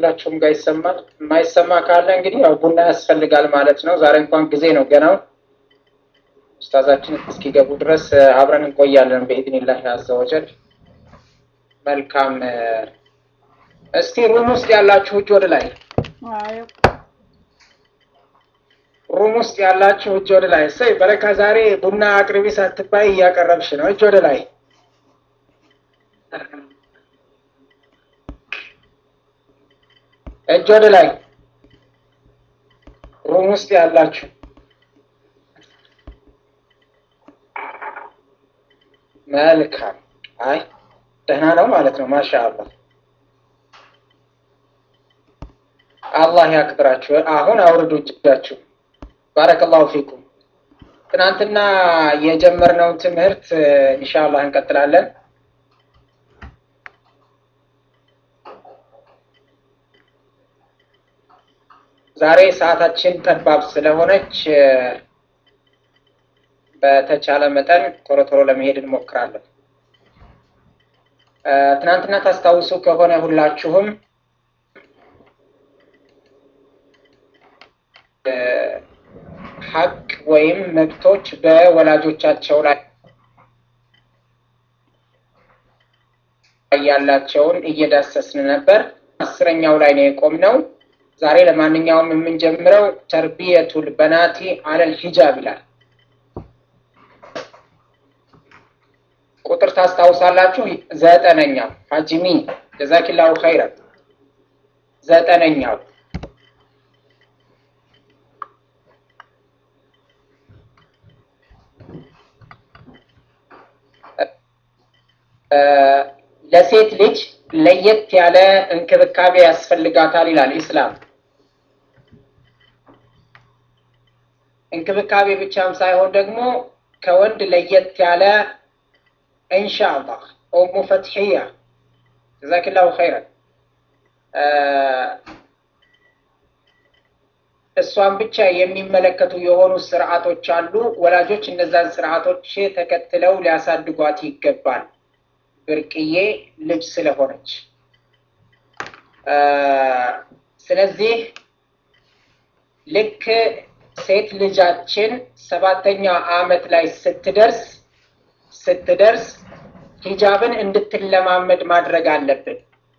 ሁላችሁም ጋር ይሰማል። የማይሰማ ካለ እንግዲህ ያው ቡና ያስፈልጋል ማለት ነው። ዛሬ እንኳን ጊዜ ነው ገናው ኡስታዛችን እስኪገቡ ድረስ አብረን እንቆያለን በኢድኒላህ አዘወጀል። መልካም። እስቲ ሩም ውስጥ ያላችሁ እጅ ወደ ላይ፣ ሩም ውስጥ ያላችሁ እጅ ወደ ላይ። እሰይ በረካ፣ ዛሬ ቡና አቅርቢ ሳትባይ እያቀረብሽ ነው። እጅ ወደ ላይ እጅ ወደ ላይ ሩም ውስጥ ያላችሁ መልካም። አይ ደህና ነው ማለት ነው። ማሻ አላህ አላህ ያክብራችሁ። አሁን አውርዱ እጃችሁ። ባረከላሁ ፊኩም። ትናንትና የጀመርነውን ትምህርት ኢንሻአላህ እንቀጥላለን። ዛሬ ሰዓታችን ጠባብ ስለሆነች በተቻለ መጠን ቶሎ ቶሎ ለመሄድ እንሞክራለን። ትናንትና ታስታውሱ ከሆነ ሁላችሁም ሀቅ ወይም መብቶች በወላጆቻቸው ላይ ያላቸውን እየዳሰስን ነበር። አስረኛው ላይ ነው የቆምነው። ዛሬ ለማንኛውም የምንጀምረው ተርቢየቱል በናቲ አለል ሂጃብ ይላል። ቁጥር ታስታውሳላችሁ? ዘጠነኛው ሀጂሚ ጀዛኪላሁ ኸይረን። ዘጠነኛው ለሴት ልጅ ለየት ያለ እንክብካቤ ያስፈልጋታል ይላል ኢስላም። እንክብካቤ ብቻም ሳይሆን ደግሞ ከወንድ ለየት ያለ ኢንሻአላህ ኡሙ ፈትሕያ ጀዛኪላሁ ኸይረን እሷን ብቻ የሚመለከቱ የሆኑ ስርዓቶች አሉ። ወላጆች እነዛን ስርዓቶች ተከትለው ሊያሳድጓት ይገባል። ብርቅዬ ልጅ ስለሆነች ስለዚህ ልክ ሴት ልጃችን ሰባተኛ ዓመት ላይ ስትደርስ ስትደርስ ሂጃብን እንድትለማመድ ማድረግ አለብን።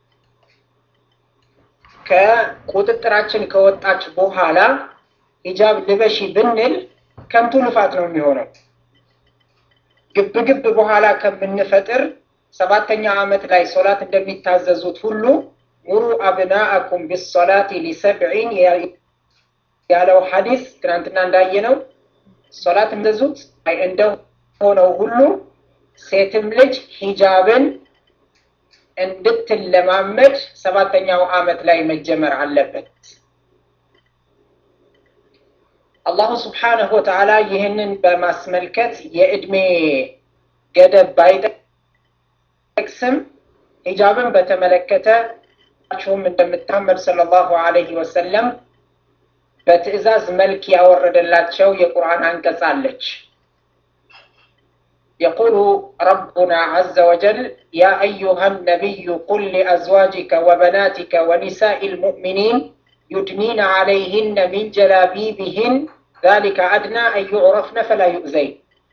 ከቁጥጥራችን ከወጣች በኋላ ሂጃብ ልበሺ ብንል ከንቱ ልፋት ነው የሚሆነው። ግብ ግብ በኋላ ከምንፈጥር ሰባተኛ ዓመት ላይ ሶላት እንደሚታዘዙት ሁሉ ሙሩ አብናአኩም ቢሶላቲ ሊሰብዒን ያለው ሐዲስ ትናንትና እንዳየነው ሶላት እንደዙት እንደሆነው ሁሉ ሴትም ልጅ ሂጃብን እንድትለማመድ ሰባተኛው ዓመት ላይ መጀመር አለበት። አላሁ ስብሓነሁ ወተዓላ ይህንን በማስመልከት የዕድሜ ገደብ ባይጠቅስም ሂጃብን በተመለከተ ችሁም እንደምታመድ ሰለላሁ ዐለይሂ ወሰለም በትዕዛዝ መልክ ያወረደላቸው የቁርአን አንቀጽ አለች። يقول ربنا عز وجل يا أيها النبي قل لأزواجك وبناتك ونساء المؤمنين يدنين عليهن من جلابيبهن ذلك أدنى أن يعرفن فلا يؤذين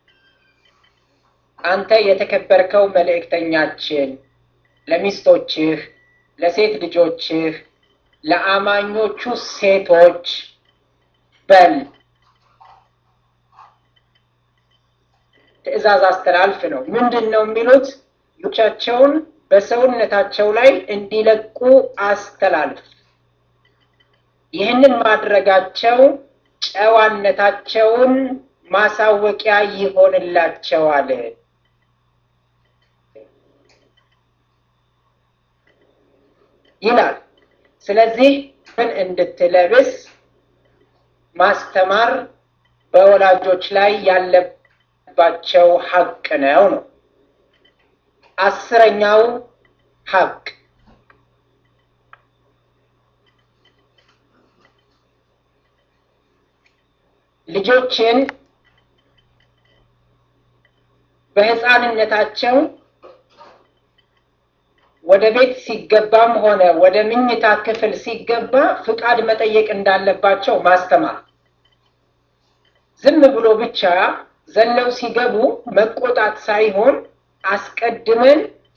أنت يتكبركو መልእክተኛችን ለሚስቶችህ ለሴት ልጆችህ ለአማኞቹ ሴቶች በል ትዕዛዝ አስተላልፍ ነው። ምንድን ነው የሚሉት? ልጆቻቸውን በሰውነታቸው ላይ እንዲለቁ አስተላልፍ። ይህንን ማድረጋቸው ጨዋነታቸውን ማሳወቂያ ይሆንላቸዋል። ይላል። ስለዚህ ምን እንድትለብስ ማስተማር በወላጆች ላይ ያለባቸው ሀቅ ነው ነው። አስረኛው ሀቅ ልጆችን በህፃንነታቸው ወደ ቤት ሲገባም ሆነ ወደ ምኝታ ክፍል ሲገባ ፍቃድ መጠየቅ እንዳለባቸው ማስተማር። ዝም ብሎ ብቻ ዘለው ሲገቡ መቆጣት ሳይሆን አስቀድመን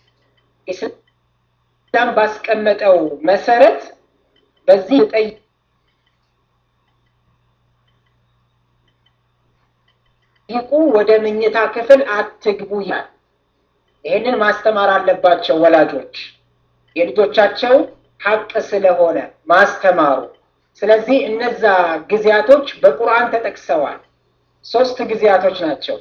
ኢስላም ባስቀመጠው መሰረት በዚህ ጠይ ይቁ ወደ ምኝታ ክፍል አትግቡ ይላል። ይህንን ማስተማር አለባቸው ወላጆች የልጆቻቸው ሀቅ ስለሆነ ማስተማሩ። ስለዚህ እነዛ ጊዜያቶች በቁርአን ተጠቅሰዋል። ሶስት ጊዜያቶች ናቸው፣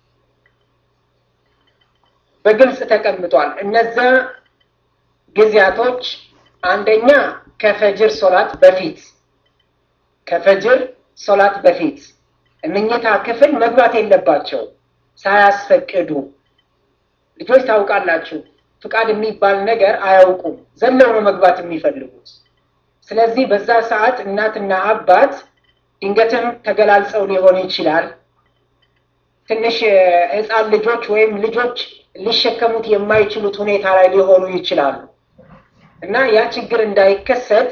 በግልጽ ተቀምጧል። እነዛ ጊዜያቶች አንደኛ ከፈጅር ሶላት በፊት ከፈጅር ሶላት በፊት ምኝታ ክፍል መግባት የለባቸው ሳያስፈቅዱ። ልጆች ታውቃላችሁ፣ ፍቃድ የሚባል ነገር አያውቁም። ዘለው ነው መግባት የሚፈልጉት። ስለዚህ በዛ ሰዓት እናትና አባት ድንገትም ተገላልጸው ሊሆን ይችላል። ትንሽ ሕፃን ልጆች ወይም ልጆች ሊሸከሙት የማይችሉት ሁኔታ ላይ ሊሆኑ ይችላሉ እና ያ ችግር እንዳይከሰት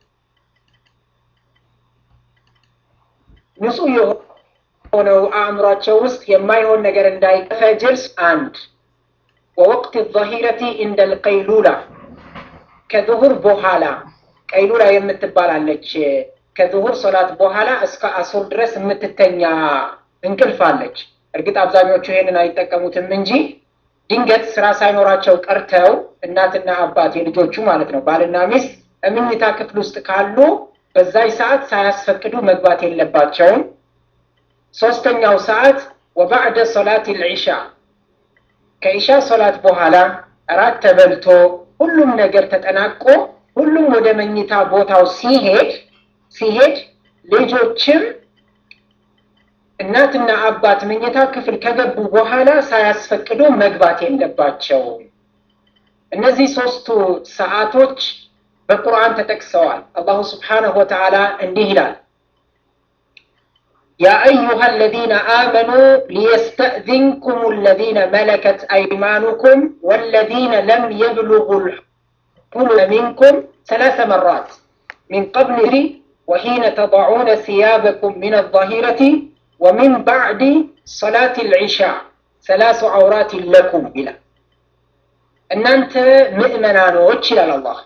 ንጹህ የሆነው አእምሯቸው ውስጥ የማይሆን ነገር እንዳይፈጅር አንድ ወወቅት ዛሂረቲ እንደ ልቀይሉላ ከዙሁር በኋላ ቀይሉላ የምትባላለች ከዙሁር ሶላት በኋላ እስከ አሱር ድረስ የምትተኛ እንቅልፍ አለች። እርግጥ አብዛኞቹ ይሄንን አይጠቀሙትም እንጂ ድንገት ስራ ሳይኖራቸው ቀርተው እናትና አባት የልጆቹ ማለት ነው ባልና ሚስት እምኝታ ክፍል ውስጥ ካሉ በዛይ ሰዓት ሳያስፈቅዱ መግባት የለባቸውም። ሶስተኛው ሰዓት ወባዕደ ሶላት ልዒሻ ከኢሻ ሶላት በኋላ እራት ተበልቶ ሁሉም ነገር ተጠናቆ ሁሉም ወደ መኝታ ቦታው ሲሄድ ሲሄድ ልጆችም እናትና አባት መኝታ ክፍል ከገቡ በኋላ ሳያስፈቅዱ መግባት የለባቸውም። እነዚህ ሶስቱ ሰዓቶች በቁርአን ተጠቅሰዋል። አላሁ ስብሓነሁ ወተዓላ እንዲህ ይላል ያ አዩሃ አለዚነ አመኑ ሊየስተእዚንኩም አለዚነ መለከት አይማኑኩም ወለዚነ ለም የብሉጉ ልሑሉመ ሚንኩም ሰላሰ መራት ሚን ቀብል ወሒነ ተضዑነ ሲያበኩም ሚን አዛሂረቲ ወሚን ባዕድ ሰላት ልዒሻ ሰላሱ ዐውራት ለኩም ይላል። እናንተ ምእመናኖች ይላል አላህ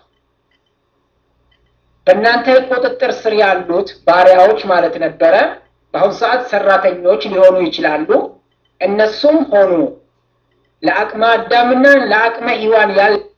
በእናንተ ቁጥጥር ስር ያሉት ባሪያዎች ማለት ነበረ። በአሁኑ ሰዓት ሰራተኞች ሊሆኑ ይችላሉ። እነሱም ሆኑ ለአቅመ አዳምና ለአቅመ ሔዋን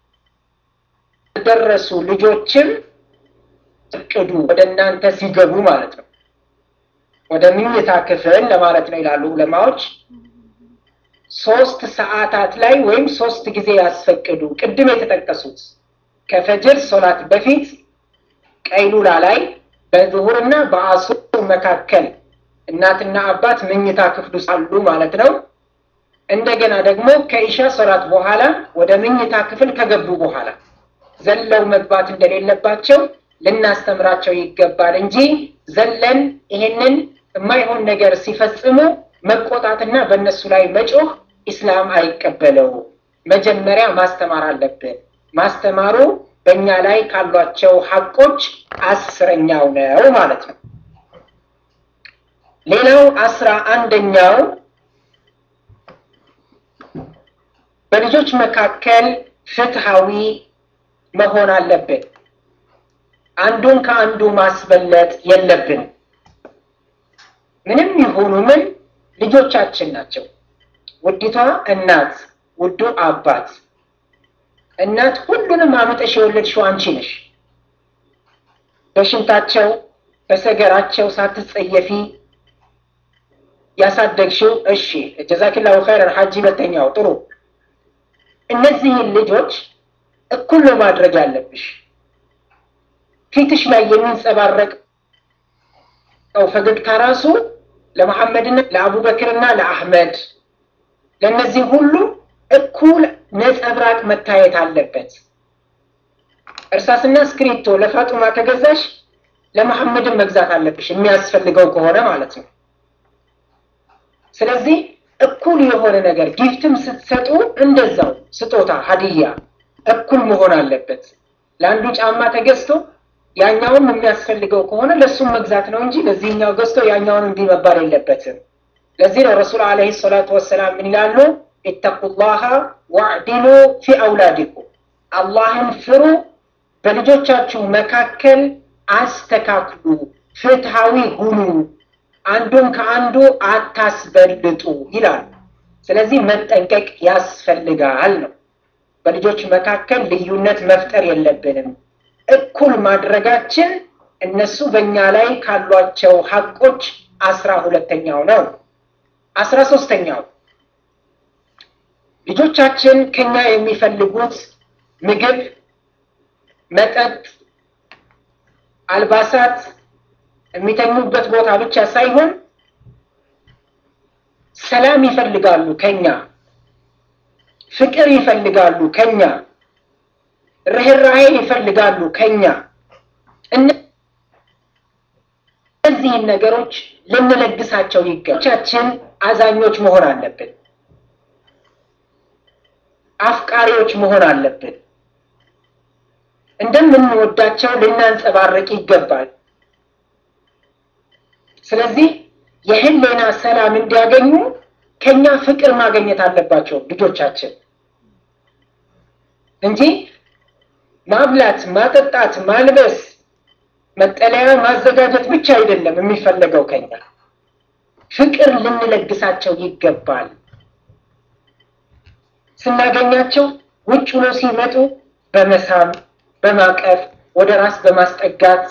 ያልደረሱ ልጆችም እቅዱ ወደ እናንተ ሲገቡ ማለት ነው፣ ወደ ምኝታ ክፍል ለማለት ነው ይላሉ ዑለማዎች። ሶስት ሰዓታት ላይ ወይም ሶስት ጊዜ ያስፈቅዱ። ቅድም የተጠቀሱት ከፈጅር ሶላት በፊት ቀይሉላ ላይ በዙሁርና በአሱር መካከል እናትና አባት መኝታ ክፍል ውስጥ አሉ ማለት ነው። እንደገና ደግሞ ከኢሻ ሶላት በኋላ ወደ መኝታ ክፍል ከገቡ በኋላ ዘለው መግባት እንደሌለባቸው ልናስተምራቸው ይገባል እንጂ ዘለን ይሄንን የማይሆን ነገር ሲፈጽሙ መቆጣትና በእነሱ ላይ መጮህ ኢስላም አይቀበለው። መጀመሪያ ማስተማር አለብን። ማስተማሩ በእኛ ላይ ካሏቸው ሀቆች አስረኛው ነው ማለት ነው። ሌላው አስራ አንደኛው በልጆች መካከል ፍትሃዊ መሆን አለብን። አንዱን ከአንዱ ማስበለጥ የለብን። ምንም ይሁኑ ምን ልጆቻችን ናቸው። ውዲቷ እናት፣ ውዱ አባት እናት ሁሉንም አምጠሽ የወለድሽው አንቺ ነሽ። በሽንታቸው በሰገራቸው ሳትጸየፊ ያሳደግሽው። እሺ ጀዛኪላሁ ኸይረን ሐጂ። ሁለተኛው ጥሩ። እነዚህን ልጆች እኩል ነው ማድረግ ያለብሽ። ፊትሽ ላይ የሚንጸባረቀው ፈገግታ ራሱ ለመሐመድና ለአቡበክርና ለአህመድ ለእነዚህ ሁሉ እኩል ነጸብራቅ መታየት አለበት። እርሳስና እስክሪብቶ ለፋጡማ ከገዛሽ ለመሐመድን መግዛት አለብሽ የሚያስፈልገው ከሆነ ማለት ነው። ስለዚህ እኩል የሆነ ነገር ጊፍትም ስትሰጡ እንደዛው ስጦታ ሀዲያ እኩል መሆን አለበት። ለአንዱ ጫማ ተገዝቶ ያኛውን የሚያስፈልገው ከሆነ ለእሱም መግዛት ነው እንጂ ለዚህኛው ገዝቶ ያኛውን እንዲህ መባል የለበትም። ለዚህ ነው ረሱል ዓለይሂ ሰላቱ ወሰላም ምን ይላሉ? ኢተቁላሃ ወዕዲሉ ፊ አውላዲኩም፣ አላህን ፍሩ፣ በልጆቻችሁ መካከል አስተካክሉ፣ ፍትሃዊ ሁኑ፣ አንዱን ከአንዱ አታስበልጡ ይላሉ። ስለዚህ መጠንቀቅ ያስፈልጋል ነው። በልጆች መካከል ልዩነት መፍጠር የለብንም። እኩል ማድረጋችን እነሱ በእኛ ላይ ካሏቸው ሀቆች አስራ ሁለተኛው ነው። አስራ ሶስተኛው ልጆቻችን ከኛ የሚፈልጉት ምግብ፣ መጠጥ፣ አልባሳት፣ የሚተኙበት ቦታ ብቻ ሳይሆን ሰላም ይፈልጋሉ ከኛ፣ ፍቅር ይፈልጋሉ ከኛ፣ ርኅራሄ ይፈልጋሉ ከኛ። እነዚህን ነገሮች ልንለግሳቸው ይገባቻችን አዛኞች መሆን አለብን። አፍቃሪዎች መሆን አለብን። እንደምንወዳቸው ልናንጸባርቅ ይገባል። ስለዚህ የህሊና ሰላም እንዲያገኙ ከኛ ፍቅር ማግኘት አለባቸው ልጆቻችን እንጂ ማብላት፣ ማጠጣት፣ ማልበስ፣ መጠለያ ማዘጋጀት ብቻ አይደለም የሚፈለገው ከኛ ፍቅር ልንለግሳቸው ይገባል። ስናገኛቸው ውጭ ነው ሲመጡ በመሳም በማቀፍ ወደ ራስ በማስጠጋት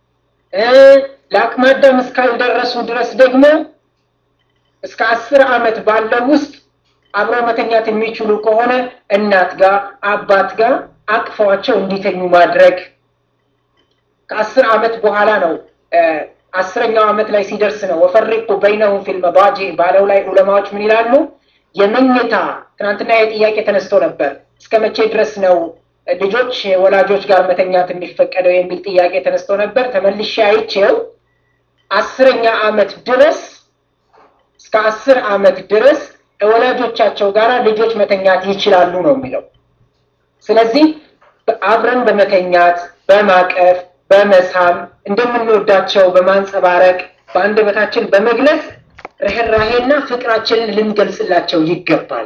ለአቅመ አዳም እስካልደረሱ ድረስ ደግሞ እስከ አስር ዓመት ባለው ውስጥ አብሮ መተኛት የሚችሉ ከሆነ እናት ጋር አባት ጋር አቅፈዋቸው እንዲተኙ ማድረግ። ከአስር ዓመት በኋላ ነው አስረኛው ዓመት ላይ ሲደርስ ነው ወፈሪቁ በይነሁም ፊል መዳጂ ባለው ላይ ዑለማዎች ምን ይላሉ? የመኝታ ትናንትና የጥያቄ ተነስቶ ነበር። እስከ መቼ ድረስ ነው ልጆች ወላጆች ጋር መተኛት የሚፈቀደው የሚል ጥያቄ ተነስቶ ነበር። ተመልሼ አይቼው አስረኛ ዓመት ድረስ እስከ አስር ዓመት ድረስ ወላጆቻቸው ጋር ልጆች መተኛት ይችላሉ ነው የሚለው። ስለዚህ አብረን በመተኛት በማቀፍ በመሳም እንደምንወዳቸው በማንጸባረቅ በአንደበታችን በመግለጽ ርኅራሄና ፍቅራችንን ልንገልጽላቸው ይገባል።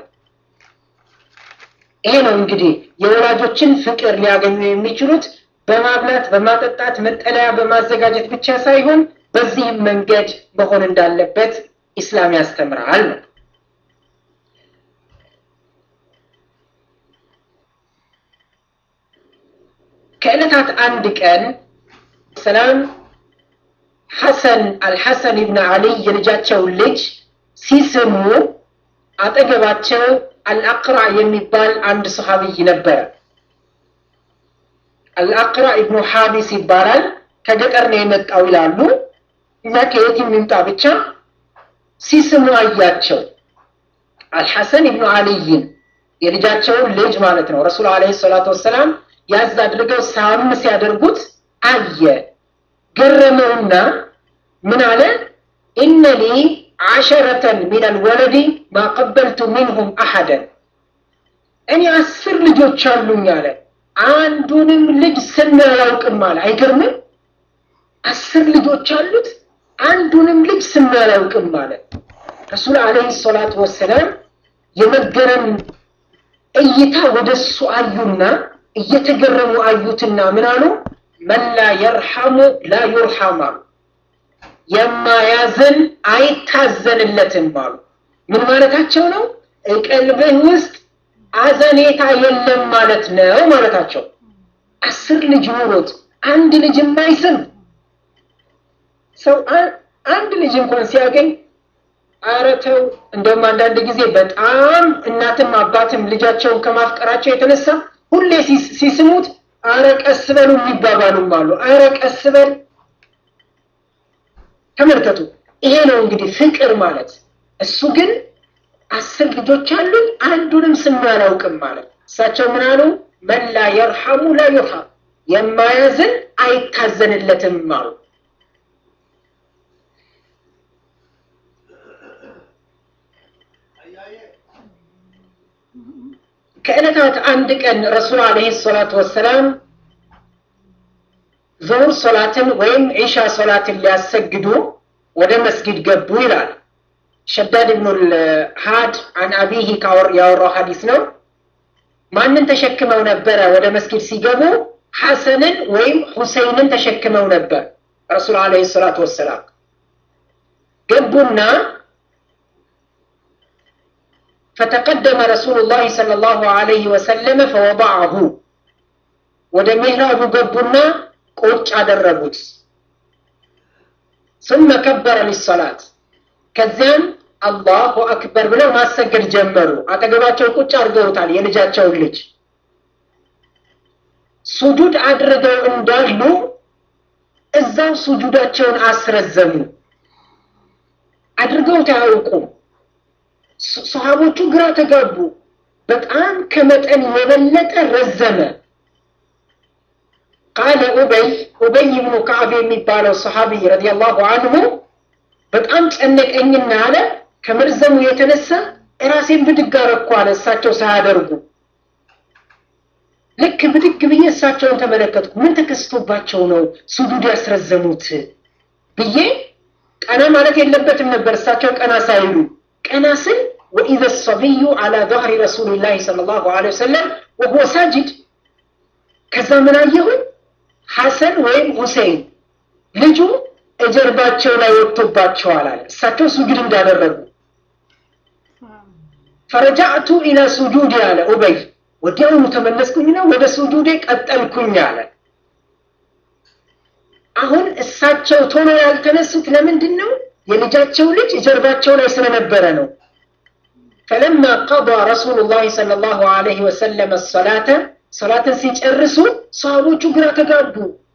ይሄ ነው እንግዲህ የወላጆችን ፍቅር ሊያገኙ የሚችሉት በማብላት በማጠጣት መጠለያ በማዘጋጀት ብቻ ሳይሆን በዚህም መንገድ መሆን እንዳለበት ኢስላም ያስተምራል ነው። ከዕለታት አንድ ቀን ሰላም ሐሰን አልሐሰን ኢብን አሊይ የልጃቸውን ልጅ ሲስሙ አጠገባቸው አልአቅራ የሚባል አንድ ሰሃቢይ ነበረ። አልአቅራ ኢብኑ ሐቢስ ይባላል። ከገጠር ነው የመጣው ይላሉ እና ከየት የሚምጣ ብቻ ሲስሙ አያቸው። አልሐሰን ኢብኑ አሊይን የልጃቸውን ልጅ ማለት ነው። ረሱል ዓለይሂ ሰላቱ ወሰላም ያዝ አድርገው ሳም ሲያደርጉት አየ። ገረመውና ምን አለ? ኢነ ሊ ዓሸረተን ሚነል ወለዲ ማቀበልቱ ሚንሁም አሐደን፣ እኔ አስር ልጆች አሉኝ አለ። አንዱንም ልጅ ስሜ አላውቅም አለ። አይገርምም? አስር ልጆች አሉት፣ አንዱንም ልጅ ስሜ አላውቅም አለ። ረሱል ዓለይሂ ሰላቱ ወሰላም የመገረም እይታ ወደ እሱ አዩና እየተገረሙ አዩትና ምን አሉ? መን ላ የርሐሙ ላ ዩርሐም አሉ። የማያዝን አይታዘንለትም አሉ። ምን ማለታቸው ነው? ቀልብህ ውስጥ አዘኔታ የለም ማለት ነው ማለታቸው። አስር ልጅ ኖሮት አንድ ልጅ የማይስም ሰው አንድ ልጅ እንኳን ሲያገኝ ኧረ ተው። እንደውም አንዳንድ ጊዜ በጣም እናትም አባትም ልጃቸውን ከማፍቀራቸው የተነሳ ሁሌ ሲስሙት አረ ቀስ በሉ የሚባባሉም አሉ። አረ ቀስ በል ተመልከቱ። ይሄ ነው እንግዲህ ፍቅር ማለት። እሱ ግን አስር ልጆች አሉኝ አንዱንም ስም አላውቅም ማለት። እሳቸው ምን አሉ? መን ላ የርሐሙ ላ ዩርሐም፣ የማያዝን አይታዘንለትም አሉ። ከዕለታት አንድ ቀን ረሱል ዓለይሂ ሰላቱ ወሰላም ዙሁር ሶላትን ወይም ዒሻ ሶላትን ሊያሰግዱ ወደ መስጊድ ገቡ ይላል። ሸዳድ ብኑል ሃድ አን አቢሂ ያወራው ሀዲስ ነው። ማንን ተሸክመው ነበረ? ወደ መስጊድ ሲገቡ ሐሰንን ወይም ሁሰይንን ተሸክመው ነበር። ረሱል ዓለይሂ ሰላቱ ወሰላም ገቡና ፈተቀደመ ረሱሉላህ ሰለላሁ ዓለይሂ ወሰለመ ፈወضዐሁ ወደ ሚህራቡ ገቡና ቁጭ አደረጉት። ثم ከበረ ሊሰላት ከዚያም አላሁ አክበር ብለው ማሰገድ ጀመሩ። አጠገባቸው ቁጭ አድርገውታል የልጃቸውን ልጅ። ሱጁድ አድርገው እንዳሉ እዛው ሱጁዳቸውን አስረዘሙ። አድርገውት አያውቁም። ሰሃቦቹ ግራ ተጋቡ። በጣም ከመጠን የበለጠ ረዘመ። ቃለ ኡበይ ኡበይ ብኑ ከዓብ የሚባለው ሰሃቢ ረዲየላሁ አንሁ በጣም ጨነቀኝና አለ ከመርዘሙ የተነሳ እራሴን ብድግ አረኩ አለ። እሳቸው ሳያደርጉ ልክ ብድግ ብዬ እሳቸውን ተመለከትኩ። ምን ተከስቶባቸው ነው ሱጁድ ያስረዘሙት ብዬ ቀና ማለት የለበትም ነበር። እሳቸው ቀና ሳይሉ ቀና ስል ወኢዘ ሰቢዩ አላ ظهሪ ረሱሊላህ ሰለላሁ ዐለይሂ ወሰለም ወሁወ ሳጅድ ከዛ ምን አየሁኝ? ሐሰን ወይም ሁሴይን ልጁ እጀርባቸው ላይ ወጥቶባቸዋል አለ። እሳቸው ሱጁድ እንዳደረጉ ፈረጃዕቱ ኢላ ሱጁድ አለ ኡበይ። ወዲያውኑ ተመለስኩኝና ወደ ሱጁዴ ቀጠልኩኝ አለ። አሁን እሳቸው ቶሎ ያልተነሱት ለምንድን ነው? የልጃቸው ልጅ እጀርባቸው ላይ ስለነበረ ነው። ፈለማ ቀዷ ረሱሉላህ ሰለላሁ ዐለይሂ ወሰለም ሰላተ ሰላትን ሲጨርሱ ሰሃቦቹ ግራ ተጋቡ።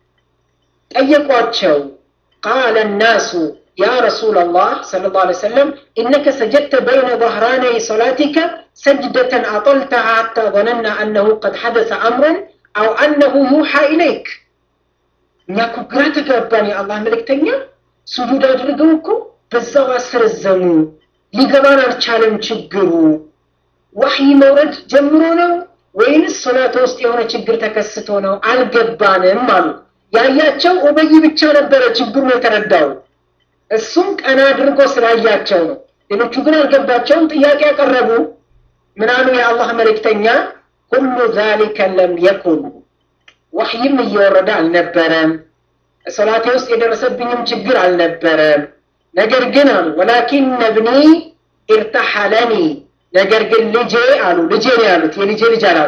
ጠየቋቸው። ቃለ ናሱ ያ ረሱለላህ ሰለላሁ ዐለይሂ ወሰለም ኢነከ ሰጀድተ በይነ ظهራነይ ሰላቲከ ሰጅደተን አጠልተሃ ሐታ ظነና አነሁ ቀድ ሐደሰ አምረን አው አነሁ ዩሓ ኢለይክ። እኛ እኮ ግራ ተጋባን። የአላህ መልእክተኛ ሱጁድ አድርገው እኮ በዛው አስረዘሙ። ሊገባን አልቻለም። ችግሩ ዋህይ መውረድ ጀምሮ ነው ወይንስ ሶላት ውስጥ የሆነ ችግር ተከስቶ ነው? አልገባንም አሉ። ያያቸው ኡበይ ብቻ ነበረ ችግሩን የተረዳው። እሱም ቀና አድርጎ ስላያቸው ነው። ሌሎቹ ግን አልገባቸውም። ጥያቄ ያቀረቡ ምን አሉ? የአላህ መልእክተኛ ሁሉ ዛሊከ ለም የኩን ዋህይም እየወረደ አልነበረም። ሶላቴ ውስጥ የደረሰብኝም ችግር አልነበረም። ነገር ግን አሉ ወላኪን እብኒ ኢርተሐለኒ ነገር ግን ልጄ አሉ ልጄ ነው ያሉት የልጄ ልጅ አላሉ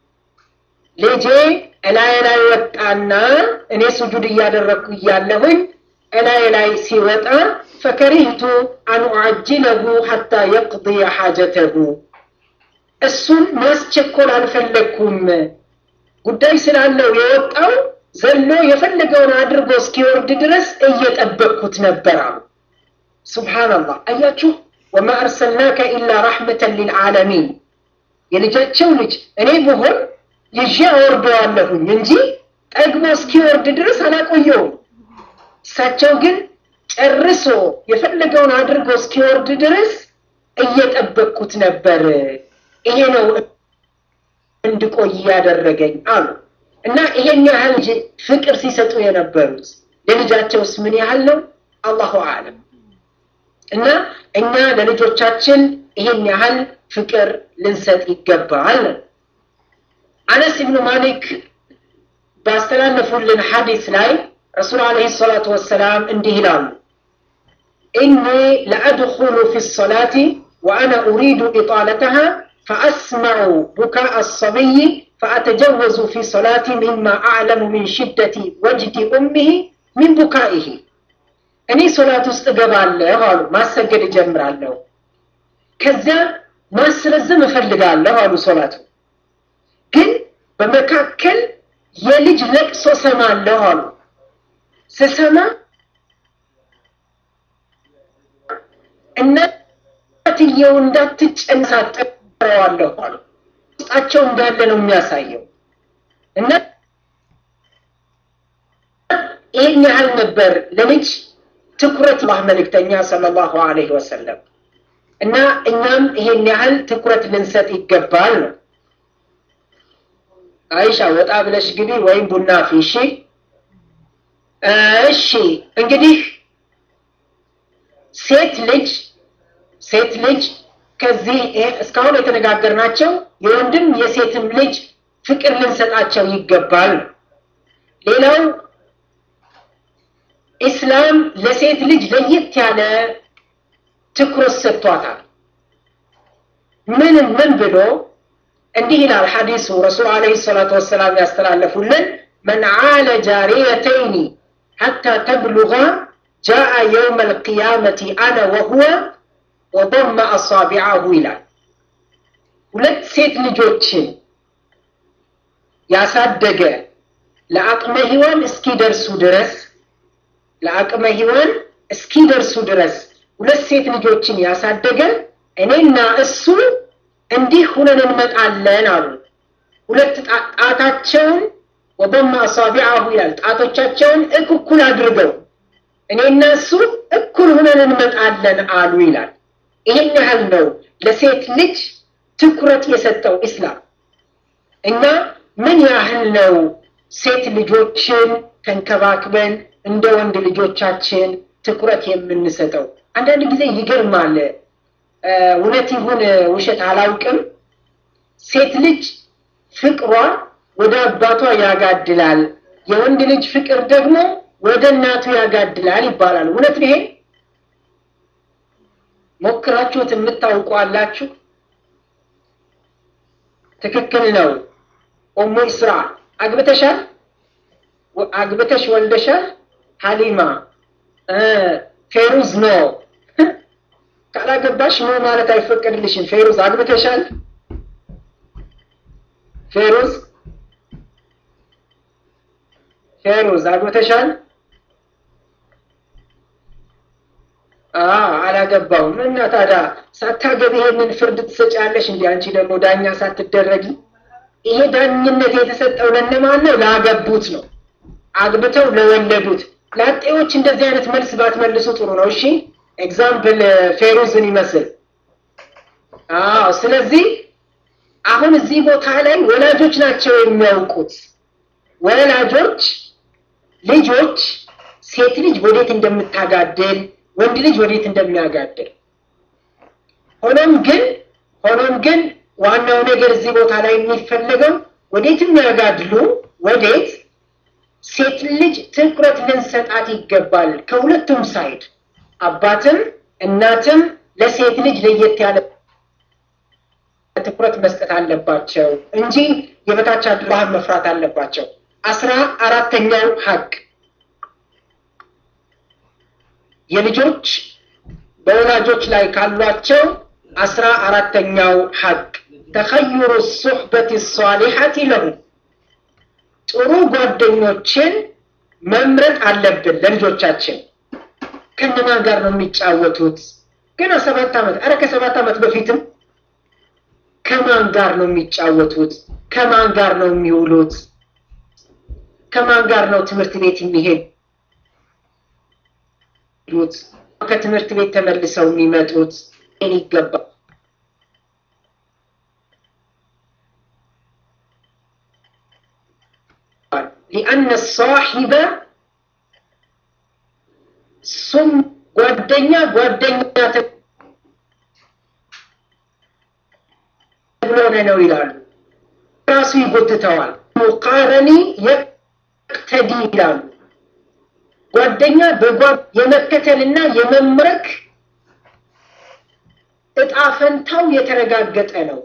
ልጄ እላይ ላይ ወጣና እኔ ስጁድ እያደረግኩ እያለሁኝ እላይ ላይ ሲወጣ ፈከሪህቱ አን ኡዓጅለሁ ሐታ የቅضየ ሓጀተሁ እሱን ማስቸኮል አልፈለግኩም ጉዳይ ስላለው የወጣው ዘሎ የፈለገውን አድርጎ እስኪወርድ ድረስ እየጠበቅኩት ነበር አሉ ሱብሓነላህ አያችሁ ወማ አርሰልናከ ኢላ ረሕመተን ሊልዓለሚን የልጃቸው ልጅ እኔ ብሆን ይዤ አወርደዋለሁኝ እንጂ ጠግቦ እስኪወርድ ድረስ አላቆየውም። እሳቸው ግን ጨርሶ የፈለገውን አድርጎ እስኪወርድ ድረስ እየጠበቅኩት ነበር። ይሄ ነው እንድቆይ ያደረገኝ አሉ እና ይሄን ያህል ፍቅር ሲሰጡ የነበሩት ለልጃቸውስ ምን ያህል ነው? አላሁ አለም። እና እኛ ለልጆቻችን ይሄን ያህል ፍቅር ልንሰጥ ይገባል። አነስ ኢብኑ ማሊክ ባስተላለፉልን ሐዲስ ላይ ረሱል ዓለይሂ ሰላቱ ወሰላም እንዲህ ይላሉ፣ ኢኒ ለአድኹሉ ፊ ሰላቲ ወአነ ኡሪዱ ኢጣለተሃ ፈአስመዑ ቡካአ አሰቢይ ፈአተጀወዙ ፊ ሰላቲ ሚማ አዕለሙ ሚን ሽደቲ ወጅዲ ኡሚሂ ሚን ቡካኢሂ እኔ ሶላት ውስጥ እገባለሁ አሉ። ማሰገድ እጀምራለሁ። ከዚያ ማስረዘም እፈልጋለሁ አሉ። ሶላቱ ግን በመካከል የልጅ ለቅሶ ሰማለሁ አሉ። ስሰማ እናትየው እንዳትጨነሳጠረዋለሁ አሉ። ውስጣቸው እንዳለ ነው የሚያሳየው እና ይህን ያህል ነበር ለልጅ ትኩረት አላህ መልእክተኛ ሰለላሁ ዐለይሂ ወሰለም እና እኛም ይሄን ያህል ትኩረት ልንሰጥ ይገባል ነው። አይሻ ወጣ ብለሽ ግቢ ወይም ቡና አፍይ። እሺ እሺ። እንግዲህ ሴት ልጅ ሴት ልጅ ከዚህ እስካሁን የተነጋገርናቸው የወንድም የሴትም ልጅ ፍቅር ልንሰጣቸው ይገባል። ሌላው ኢስላም ለሴት ልጅ ለየት ያለ ትኩረት ሰጥቷታል። ምን ምን ብሎ እንዲህ ይላል ሐዲሱ ረሱል ዓለይሂ ሰላቱ ወሰላም ያስተላለፉልን መን ዓለ ጃሪየተይኒ ሐታ ተብሉጋ ጃአ የውመ ልቅያመቲ አነ ወሁወ ወደመ አሳቢዐሁ ይላል። ሁለት ሴት ልጆችን ያሳደገ ለአቅመ ሔዋን እስኪደርሱ ድረስ ለአቅመ ሔዋን እስኪደርሱ ድረስ ሁለት ሴት ልጆችን ያሳደገ እኔና እሱ እንዲህ ሁነን እንመጣለን አሉ። ሁለት ጣታቸውን ወደማ አሳቢዐሁ ይላል። ጣቶቻቸውን እኩል አድርገው እኔና እሱ እኩል ሁነን እንመጣለን አሉ ይላል። ይሄን ያህል ነው ለሴት ልጅ ትኩረት የሰጠው ኢስላም። እኛ ምን ያህል ነው ሴት ልጆችን ተንከባክበን እንደ ወንድ ልጆቻችን ትኩረት የምንሰጠው? አንዳንድ ጊዜ ይገርማል። እውነት ይሁን ውሸት አላውቅም። ሴት ልጅ ፍቅሯ ወደ አባቷ ያጋድላል፣ የወንድ ልጅ ፍቅር ደግሞ ወደ እናቱ ያጋድላል ይባላል። እውነት ነው ይሄ? ሞክራችሁት የምታውቁ አላችሁ? ትክክል ነው። ኡሙ ኢስራ አግብተሻል? አግብተሽ ወልደሻል? ሀሊማ ፌሩዝ ነው ካላገባሽ ኖ ማለት አይፈቀድልሽም። ፌሩዝ አግብተሻል? ፌሩዝ ፌሩዝ አግብተሻል? አላገባውም። እና ታዲያ ሳታገቢ ይሄንን ፍርድ ትሰጫለሽ? እንዲ አንቺ ደግሞ ዳኛ ሳትደረጊ። ይሄ ዳኝነት የተሰጠው ለእነማን ነው? ላገቡት ነው፣ አግብተው ለወለዱት። ላጤዎች እንደዚህ አይነት መልስ ባትመልሱ ጥሩ ነው። እሺ ኤግዛምፕል ፌሩዝን ይመስል። አዎ። ስለዚህ አሁን እዚህ ቦታ ላይ ወላጆች ናቸው የሚያውቁት። ወላጆች ልጆች ሴት ልጅ ወዴት እንደምታጋድል ወንድ ልጅ ወዴት እንደሚያጋድል። ሆኖም ግን ሆኖም ግን ዋናው ነገር እዚህ ቦታ ላይ የሚፈለገው ወዴት የሚያጋድሉ ወዴት ሴት ልጅ ትኩረት ልንሰጣት ይገባል ከሁለቱም ሳይድ አባትም እናትም ለሴት ልጅ ለየት ያለ ትኩረት መስጠት አለባቸው እንጂ የበታች አላህን መፍራት አለባቸው። አስራ አራተኛው ሀቅ የልጆች በወላጆች ላይ ካሏቸው አስራ አራተኛው ሀቅ ተኸይሩ ሱሕበት ሳሊሐቲ ለሁ ጥሩ ጓደኞችን መምረጥ አለብን ለልጆቻችን። ከነማን ጋር ነው የሚጫወቱት? ገና ሰባት ዓመት ኧረ ከሰባት ዓመት በፊትም ከማን ጋር ነው የሚጫወቱት? ከማን ጋር ነው የሚውሉት? ከማን ጋር ነው ትምህርት ቤት የሚሄዱት? ከትምህርት ቤት ተመልሰው የሚመጡት ይገባል። ሊአነ ሳሒበ ሱም ጓደኛ ጓደኛ ተብሎነ ነው ይላሉ። ራሱ ይጎትተዋል። ሙቃረኒ የቅተዲ ይላሉ። ጓደኛ በጓ የመከተልና የመምረክ እጣ ፈንታው የተረጋገጠ ነው።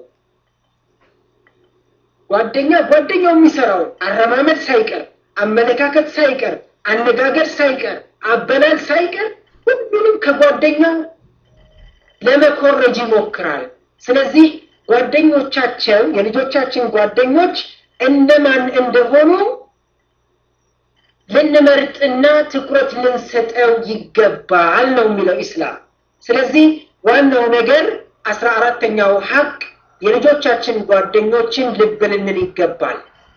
ጓደኛ ጓደኛው የሚሰራው አረማመድ ሳይቀር፣ አመለካከት ሳይቀር፣ አነጋገር ሳይቀር፣ አበላል ሳይቀር ሁሉንም ከጓደኛው ለመኮረጅ ይሞክራል። ስለዚህ ጓደኞቻቸው የልጆቻችን ጓደኞች እነማን እንደሆኑ ልንመርጥና ትኩረት ልንሰጠው ይገባል ነው የሚለው ኢስላም። ስለዚህ ዋናው ነገር አስራ አራተኛው ሀቅ የልጆቻችን ጓደኞችን ልብ ልንል ይገባል።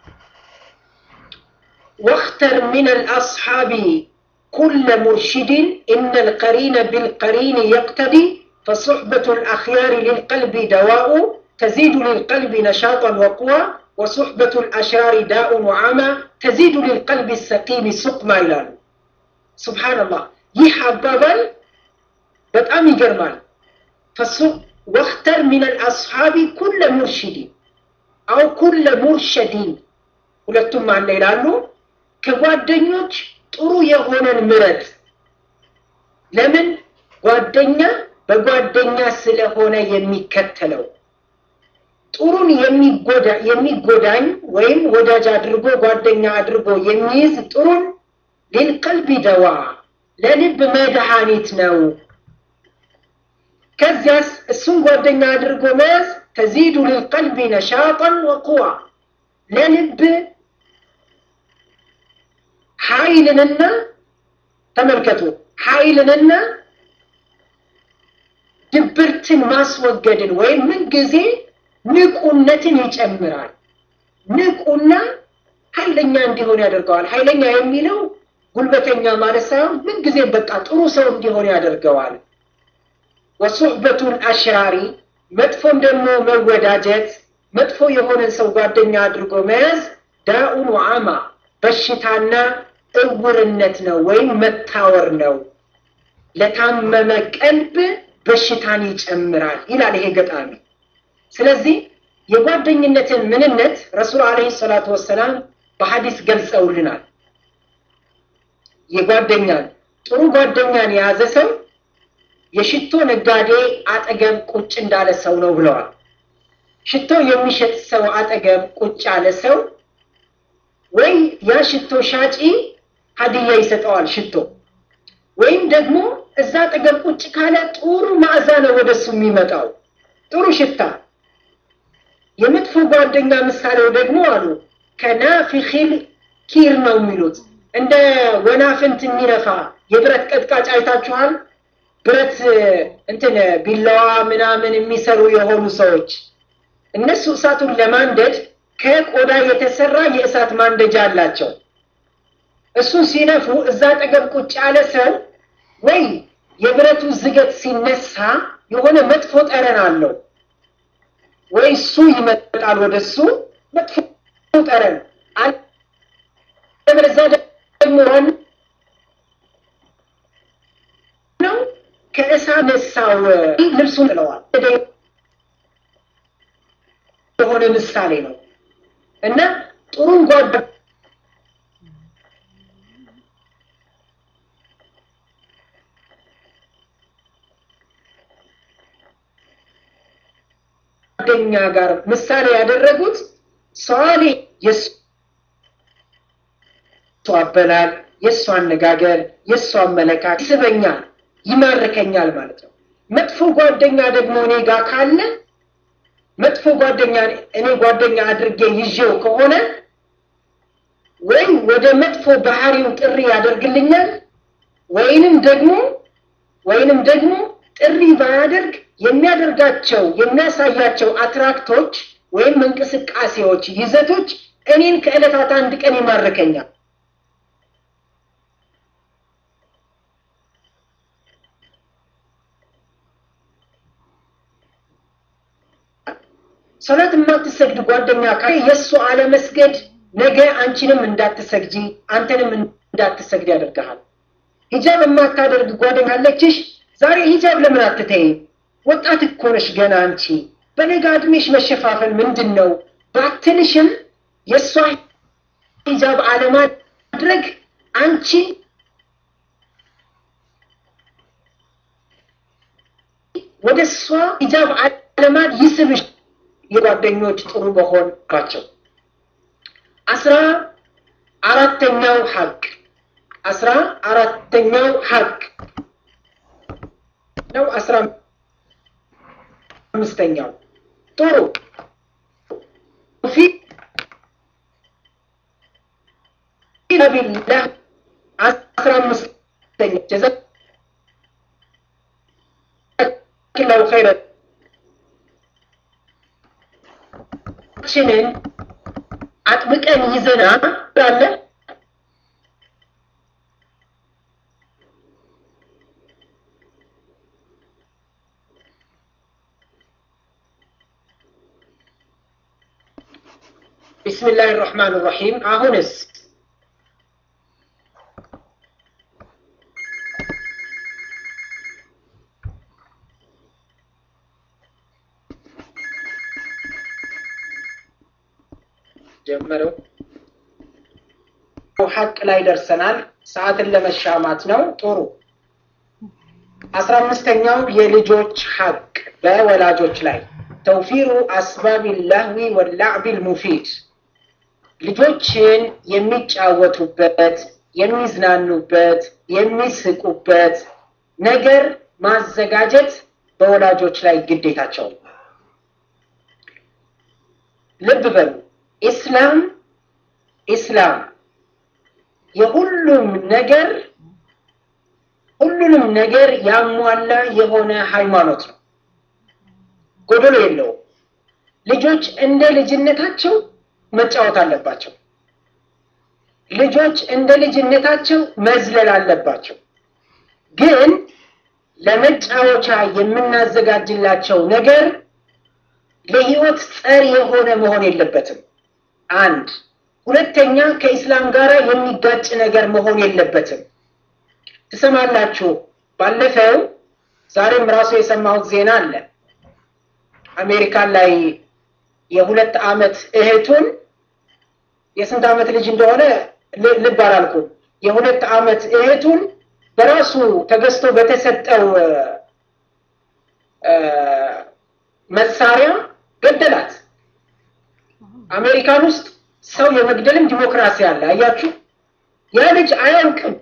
ወክተር ሚን አልአስሓቢ ኩለ ሙርሽድን ኢነ ልቀሪነ ቢልቀሪን የቅተዲ ፈሱሕበቱ ልአኽያሪ ልልቀልቢ ደዋኡ ተዚዱ ልልቀልቢ ነሻጣን ወቁዋ ወሱሕበቱ ልአሽራሪ ዳኡን ወዓማ ተዚዱ ልልቀልቢ ሰቂሚ ሱቅማ ይላሉ። ሱብሓነላህ ይህ አባባል በጣም ይገርማል። ፈሱ ወክተር ሚን አልአስሓቢ ኩለ ሙርሽዲን አው ኩለ ሙርሸዲን ሁለቱም አለ ይላሉ። ከጓደኞች ጥሩ የሆነን ምረጥ። ለምን ጓደኛ በጓደኛ ስለሆነ የሚከተለው ጥሩን የሚጎዳኝ ወይም ወዳጅ አድርጎ ጓደኛ አድርጎ የሚይዝ ጥሩን ሊልቀልቢ ደዋ ለልብ መድኃኒት ነው። ከዚያስ እሱን ጓደኛ አድርጎ መያዝ ተዚዱ ልልቀልቢ ነሻጠን ወቁዋ ለልብ ኃይልንና ተመልከቱ ኃይልንና ድብርትን ማስወገድን ወይም ምንጊዜ ንቁነትን ይጨምራል። ንቁና ኃይለኛ እንዲሆን ያደርገዋል። ኃይለኛ የሚለው ጉልበተኛ ማለት ሳይሆን ምንጊዜም በቃ ጥሩ ሰው እንዲሆን ያደርገዋል። ወሱሕበቱን አሽራሪ መጥፎም ደግሞ መወዳጀት መጥፎ የሆነን ሰው ጓደኛ አድርጎ መያዝ ዳኡን ወዓማ በሽታና እውርነት ነው ወይም መታወር ነው። ለታመመ ቀልብ በሽታን ይጨምራል ይላል ይሄ ገጣሚ። ስለዚህ የጓደኝነትን ምንነት ረሱል ዓለይሂ ሰላቱ ወሰላም በሐዲስ ገልጸውልናል። የጓደኛን ጥሩ ጓደኛን የያዘ ሰው የሽቶ ነጋዴ አጠገብ ቁጭ እንዳለ ሰው ነው ብለዋል። ሽቶ የሚሸጥ ሰው አጠገብ ቁጭ ያለ ሰው ወይ ያ ሽቶ ሻጪ ሀዲያ ይሰጠዋል ሽቶ ወይም ደግሞ እዛ አጠገብ ቁጭ ካለ ጥሩ ማዕዛ ነው ወደሱ የሚመጣው ጥሩ ሽታ። የመጥፎ ጓደኛ ምሳሌው ደግሞ አሉ ከናፊኺል ኪር ነው የሚሉት እንደ ወናፍንት የሚነፋ የብረት ቀጥቃጭ አይታችኋል? ብረት እንትን ቢላዋ ምናምን የሚሰሩ የሆኑ ሰዎች እነሱ እሳቱን ለማንደድ ከቆዳ የተሰራ የእሳት ማንደጃ አላቸው። እሱን ሲነፉ እዛ አጠገብ ቁጭ ያለ ሰው ወይ የብረቱ ዝገት ሲነሳ የሆነ መጥፎ ጠረን አለው፣ ወይ እሱ ይመጣል ወደ እሱ መጥፎ ጠረን አለበለዚያ ደግሞ ነው ከእሳት ነሳው ልብሱን ጥለዋል። የሆነ ምሳሌ ነው እና ጥሩን ጓደ ጓደኛ ጋር ምሳሌ ያደረጉት ሰዋሌ የእሱ አበላል፣ የእሱ አነጋገር፣ የእሱ አመለካከት ይስበኛል፣ ይማርከኛል ማለት ነው። መጥፎ ጓደኛ ደግሞ እኔ ጋር ካለ መጥፎ ጓደኛ እኔ ጓደኛ አድርጌ ይዤው ከሆነ ወይም ወደ መጥፎ ባህሪው ጥሪ ያደርግልኛል ወይንም ደግሞ ወይንም ደግሞ ጥሪ ባያደርግ የሚያደርጋቸው የሚያሳያቸው አትራክቶች ወይም እንቅስቃሴዎች፣ ይዘቶች እኔን ከዕለታት አንድ ቀን ይማርከኛል። ሶላት የማትሰግድ ጓደኛ ካለ የእሱ አለመስገድ ነገ አንቺንም እንዳትሰግጂ አንተንም እንዳትሰግድ ያደርግሃል። ሂጃብ የማታደርግ ጓደኛ አለችሽ። ዛሬ ሂጃብ ለምን አትተይም? ወጣት እኮ ነሽ ገና አንቺ በለጋ እድሜሽ መሸፋፈን ምንድን ነው ባትልሽም የእሷ ሂጃብ አለማድረግ አንቺ ወደ እሷ ሂጃብ አለማድ ይስብሽ የጓደኞች ጥሩ መሆን ናቸው። አስራ አራተኛው ሀቅ አስራ አራተኛው ሀቅ ነው። አስራ አምስተኛው ጥሩ ፊ ቢላህ አስራ አምስተኛ ጀዛኪላሁ ኸይረን ችንን አጥብቀን ይዘና አለ ቢስሚላህ ራህማን ራሒም አሁንስ ጀመረው ሐቅ ላይ ደርሰናል። ሰዓትን ለመሻማት ነው። ጥሩ አስራ አምስተኛው የልጆች ሐቅ በወላጆች ላይ ተውፊሩ አስባቢ ላህዊ ወላዕቢ ልሙፊድ ልጆችን የሚጫወቱበት፣ የሚዝናኑበት፣ የሚስቁበት ነገር ማዘጋጀት በወላጆች ላይ ግዴታቸው ነው። ልብ በሉ ኢስላም ኢስላም የሁሉም ነገር ሁሉንም ነገር ያሟላ የሆነ ሃይማኖት ነው። ጎደሎ የለውም። ልጆች እንደ ልጅነታቸው መጫወት አለባቸው። ልጆች እንደ ልጅነታቸው መዝለል አለባቸው። ግን ለመጫወቻ የምናዘጋጅላቸው ነገር ለህይወት ጸር የሆነ መሆን የለበትም። አንድ ሁለተኛ ከኢስላም ጋር የሚጋጭ ነገር መሆን የለበትም። ትሰማላችሁ። ባለፈው ዛሬም ራሱ የሰማሁት ዜና አለ። አሜሪካን ላይ የሁለት ዓመት እህቱን የስንት ዓመት ልጅ እንደሆነ ልብ አላልኩም። የሁለት ዓመት እህቱን በራሱ ተገዝቶ በተሰጠው መሳሪያ ገደላት። አሜሪካን ውስጥ ሰው የመግደልም ዲሞክራሲ አለ። አያችሁ፣ ያ ልጅ አያውቅም።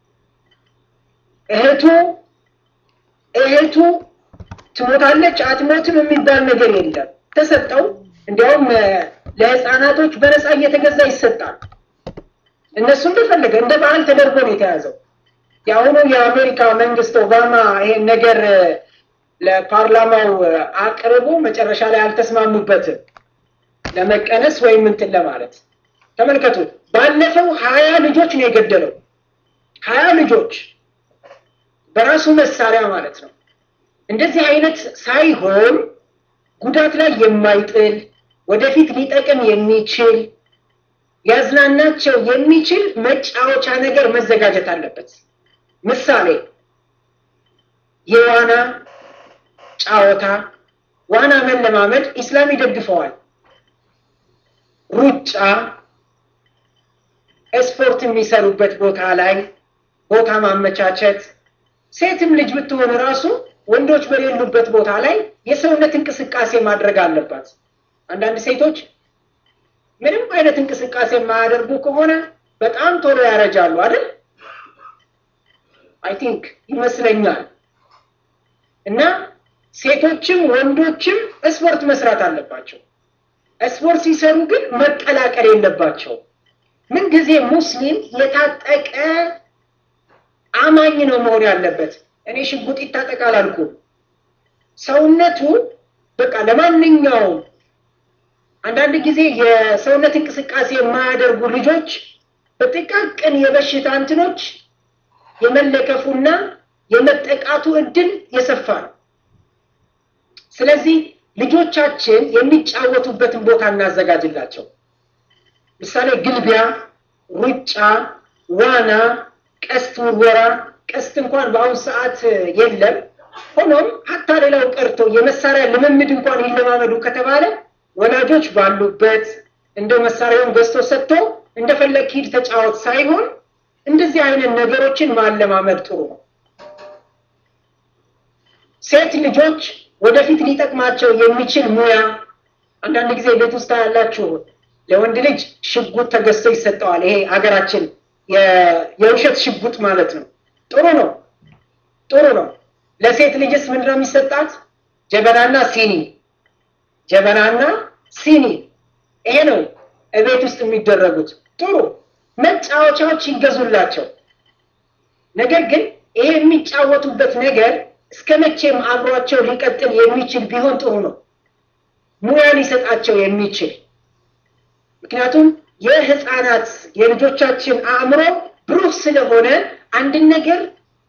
እህቱ እህቱ ትሞታለች አትሞትም የሚባል ነገር የለም። ተሰጠው። እንዲያውም ለህፃናቶች በነፃ እየተገዛ ይሰጣል። እነሱ እንደፈለገ እንደ ባህል ተደርጎ ነው የተያዘው። የአሁኑ የአሜሪካ መንግስት ኦባማ ይሄን ነገር ለፓርላማው አቅርቦ መጨረሻ ላይ አልተስማሙበትም ለመቀነስ ወይም እንትን ለማለት ተመልከቱ። ባለፈው ሀያ ልጆች ነው የገደለው። ሀያ ልጆች በራሱ መሳሪያ ማለት ነው። እንደዚህ አይነት ሳይሆን ጉዳት ላይ የማይጥል ወደፊት ሊጠቅም የሚችል ሊያዝናናቸው የሚችል መጫወቻ ነገር መዘጋጀት አለበት። ምሳሌ የዋና ጫወታ፣ ዋና መለማመድ ኢስላም ይደግፈዋል። ሩጫ፣ ስፖርት የሚሰሩበት ቦታ ላይ ቦታ ማመቻቸት፣ ሴትም ልጅ ብትሆን ራሱ ወንዶች በሌሉበት ቦታ ላይ የሰውነት እንቅስቃሴ ማድረግ አለባት። አንዳንድ ሴቶች ምንም አይነት እንቅስቃሴ የማያደርጉ ከሆነ በጣም ቶሎ ያረጃሉ አይደል? አይ ቲንክ ይመስለኛል። እና ሴቶችም ወንዶችም ስፖርት መስራት አለባቸው። ስፖርት ሲሰሩ ግን መቀላቀል የለባቸው። ምንጊዜ ሙስሊም የታጠቀ አማኝ ነው መሆን ያለበት። እኔ ሽጉጥ ይታጠቅ አላልኩም። ሰውነቱ በቃ ለማንኛውም አንዳንድ ጊዜ የሰውነት እንቅስቃሴ የማያደርጉ ልጆች በጥቃቅን የበሽታ እንትኖች የመለከፉና የመጠቃቱ እድል የሰፋ ነው። ስለዚህ ልጆቻችን የሚጫወቱበትን ቦታ እናዘጋጅላቸው። ምሳሌ ግልቢያ፣ ሩጫ፣ ዋና፣ ቀስት ውርወራ። ቀስት እንኳን በአሁኑ ሰዓት የለም። ሆኖም ሀታ ሌላው ቀርቶ የመሳሪያ ልምምድ እንኳን ይለማመዱ ከተባለ ወላጆች ባሉበት እንደው መሳሪያውን ገዝቶ ሰጥቶ እንደፈለግ ሂድ ተጫወት ሳይሆን እንደዚህ አይነት ነገሮችን ማለማመድ ጥሩ ነው። ሴት ልጆች ወደፊት ሊጠቅማቸው የሚችል ሙያ አንዳንድ ጊዜ ቤት ውስጥ ያላችሁ ለወንድ ልጅ ሽጉጥ ተገዝቶ ይሰጠዋል። ይሄ ሀገራችን የውሸት ሽጉጥ ማለት ነው። ጥሩ ነው፣ ጥሩ ነው። ለሴት ልጅስ ምንድን ነው የሚሰጣት? ጀበናና ሲኒ፣ ጀበናና ሲኒ። ይሄ ነው እቤት ውስጥ የሚደረጉት። ጥሩ መጫወቻዎች ይገዙላቸው። ነገር ግን ይሄ የሚጫወቱበት ነገር እስከ መቼም አብሯቸው ሊቀጥል የሚችል ቢሆን ጥሩ ነው። ሙያ ሊሰጣቸው የሚችል ምክንያቱም የህፃናት የልጆቻችን አእምሮ ብሩህ ስለሆነ አንድን ነገር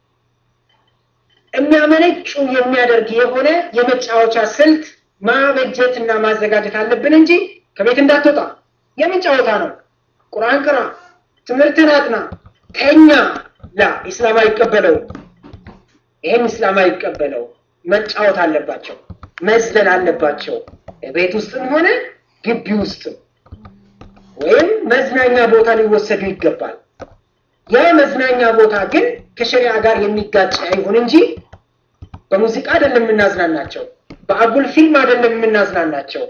የሚያመነጩ የሚያደርግ የሆነ የመጫወቻ ስልት ማበጀት እና ማዘጋጀት አለብን እንጂ ከቤት እንዳትወጣ የምን ጨዋታ ነው? ቁርአን ቅራ፣ ትምህርትን አጥና፣ ተኛ። ላ ኢስላም አይቀበለው። ይህን ኢስላም አይቀበለው። መጫወት አለባቸው፣ መዝለል አለባቸው። ቤት ውስጥም ሆነ ግቢ ውስጥም ወይም መዝናኛ ቦታ ሊወሰዱ ይገባል። ያ መዝናኛ ቦታ ግን ከሸሪዓ ጋር የሚጋጭ አይሁን እንጂ በሙዚቃ አይደለም የምናዝናናቸው፣ በአጉል ፊልም አይደለም የምናዝናናቸው።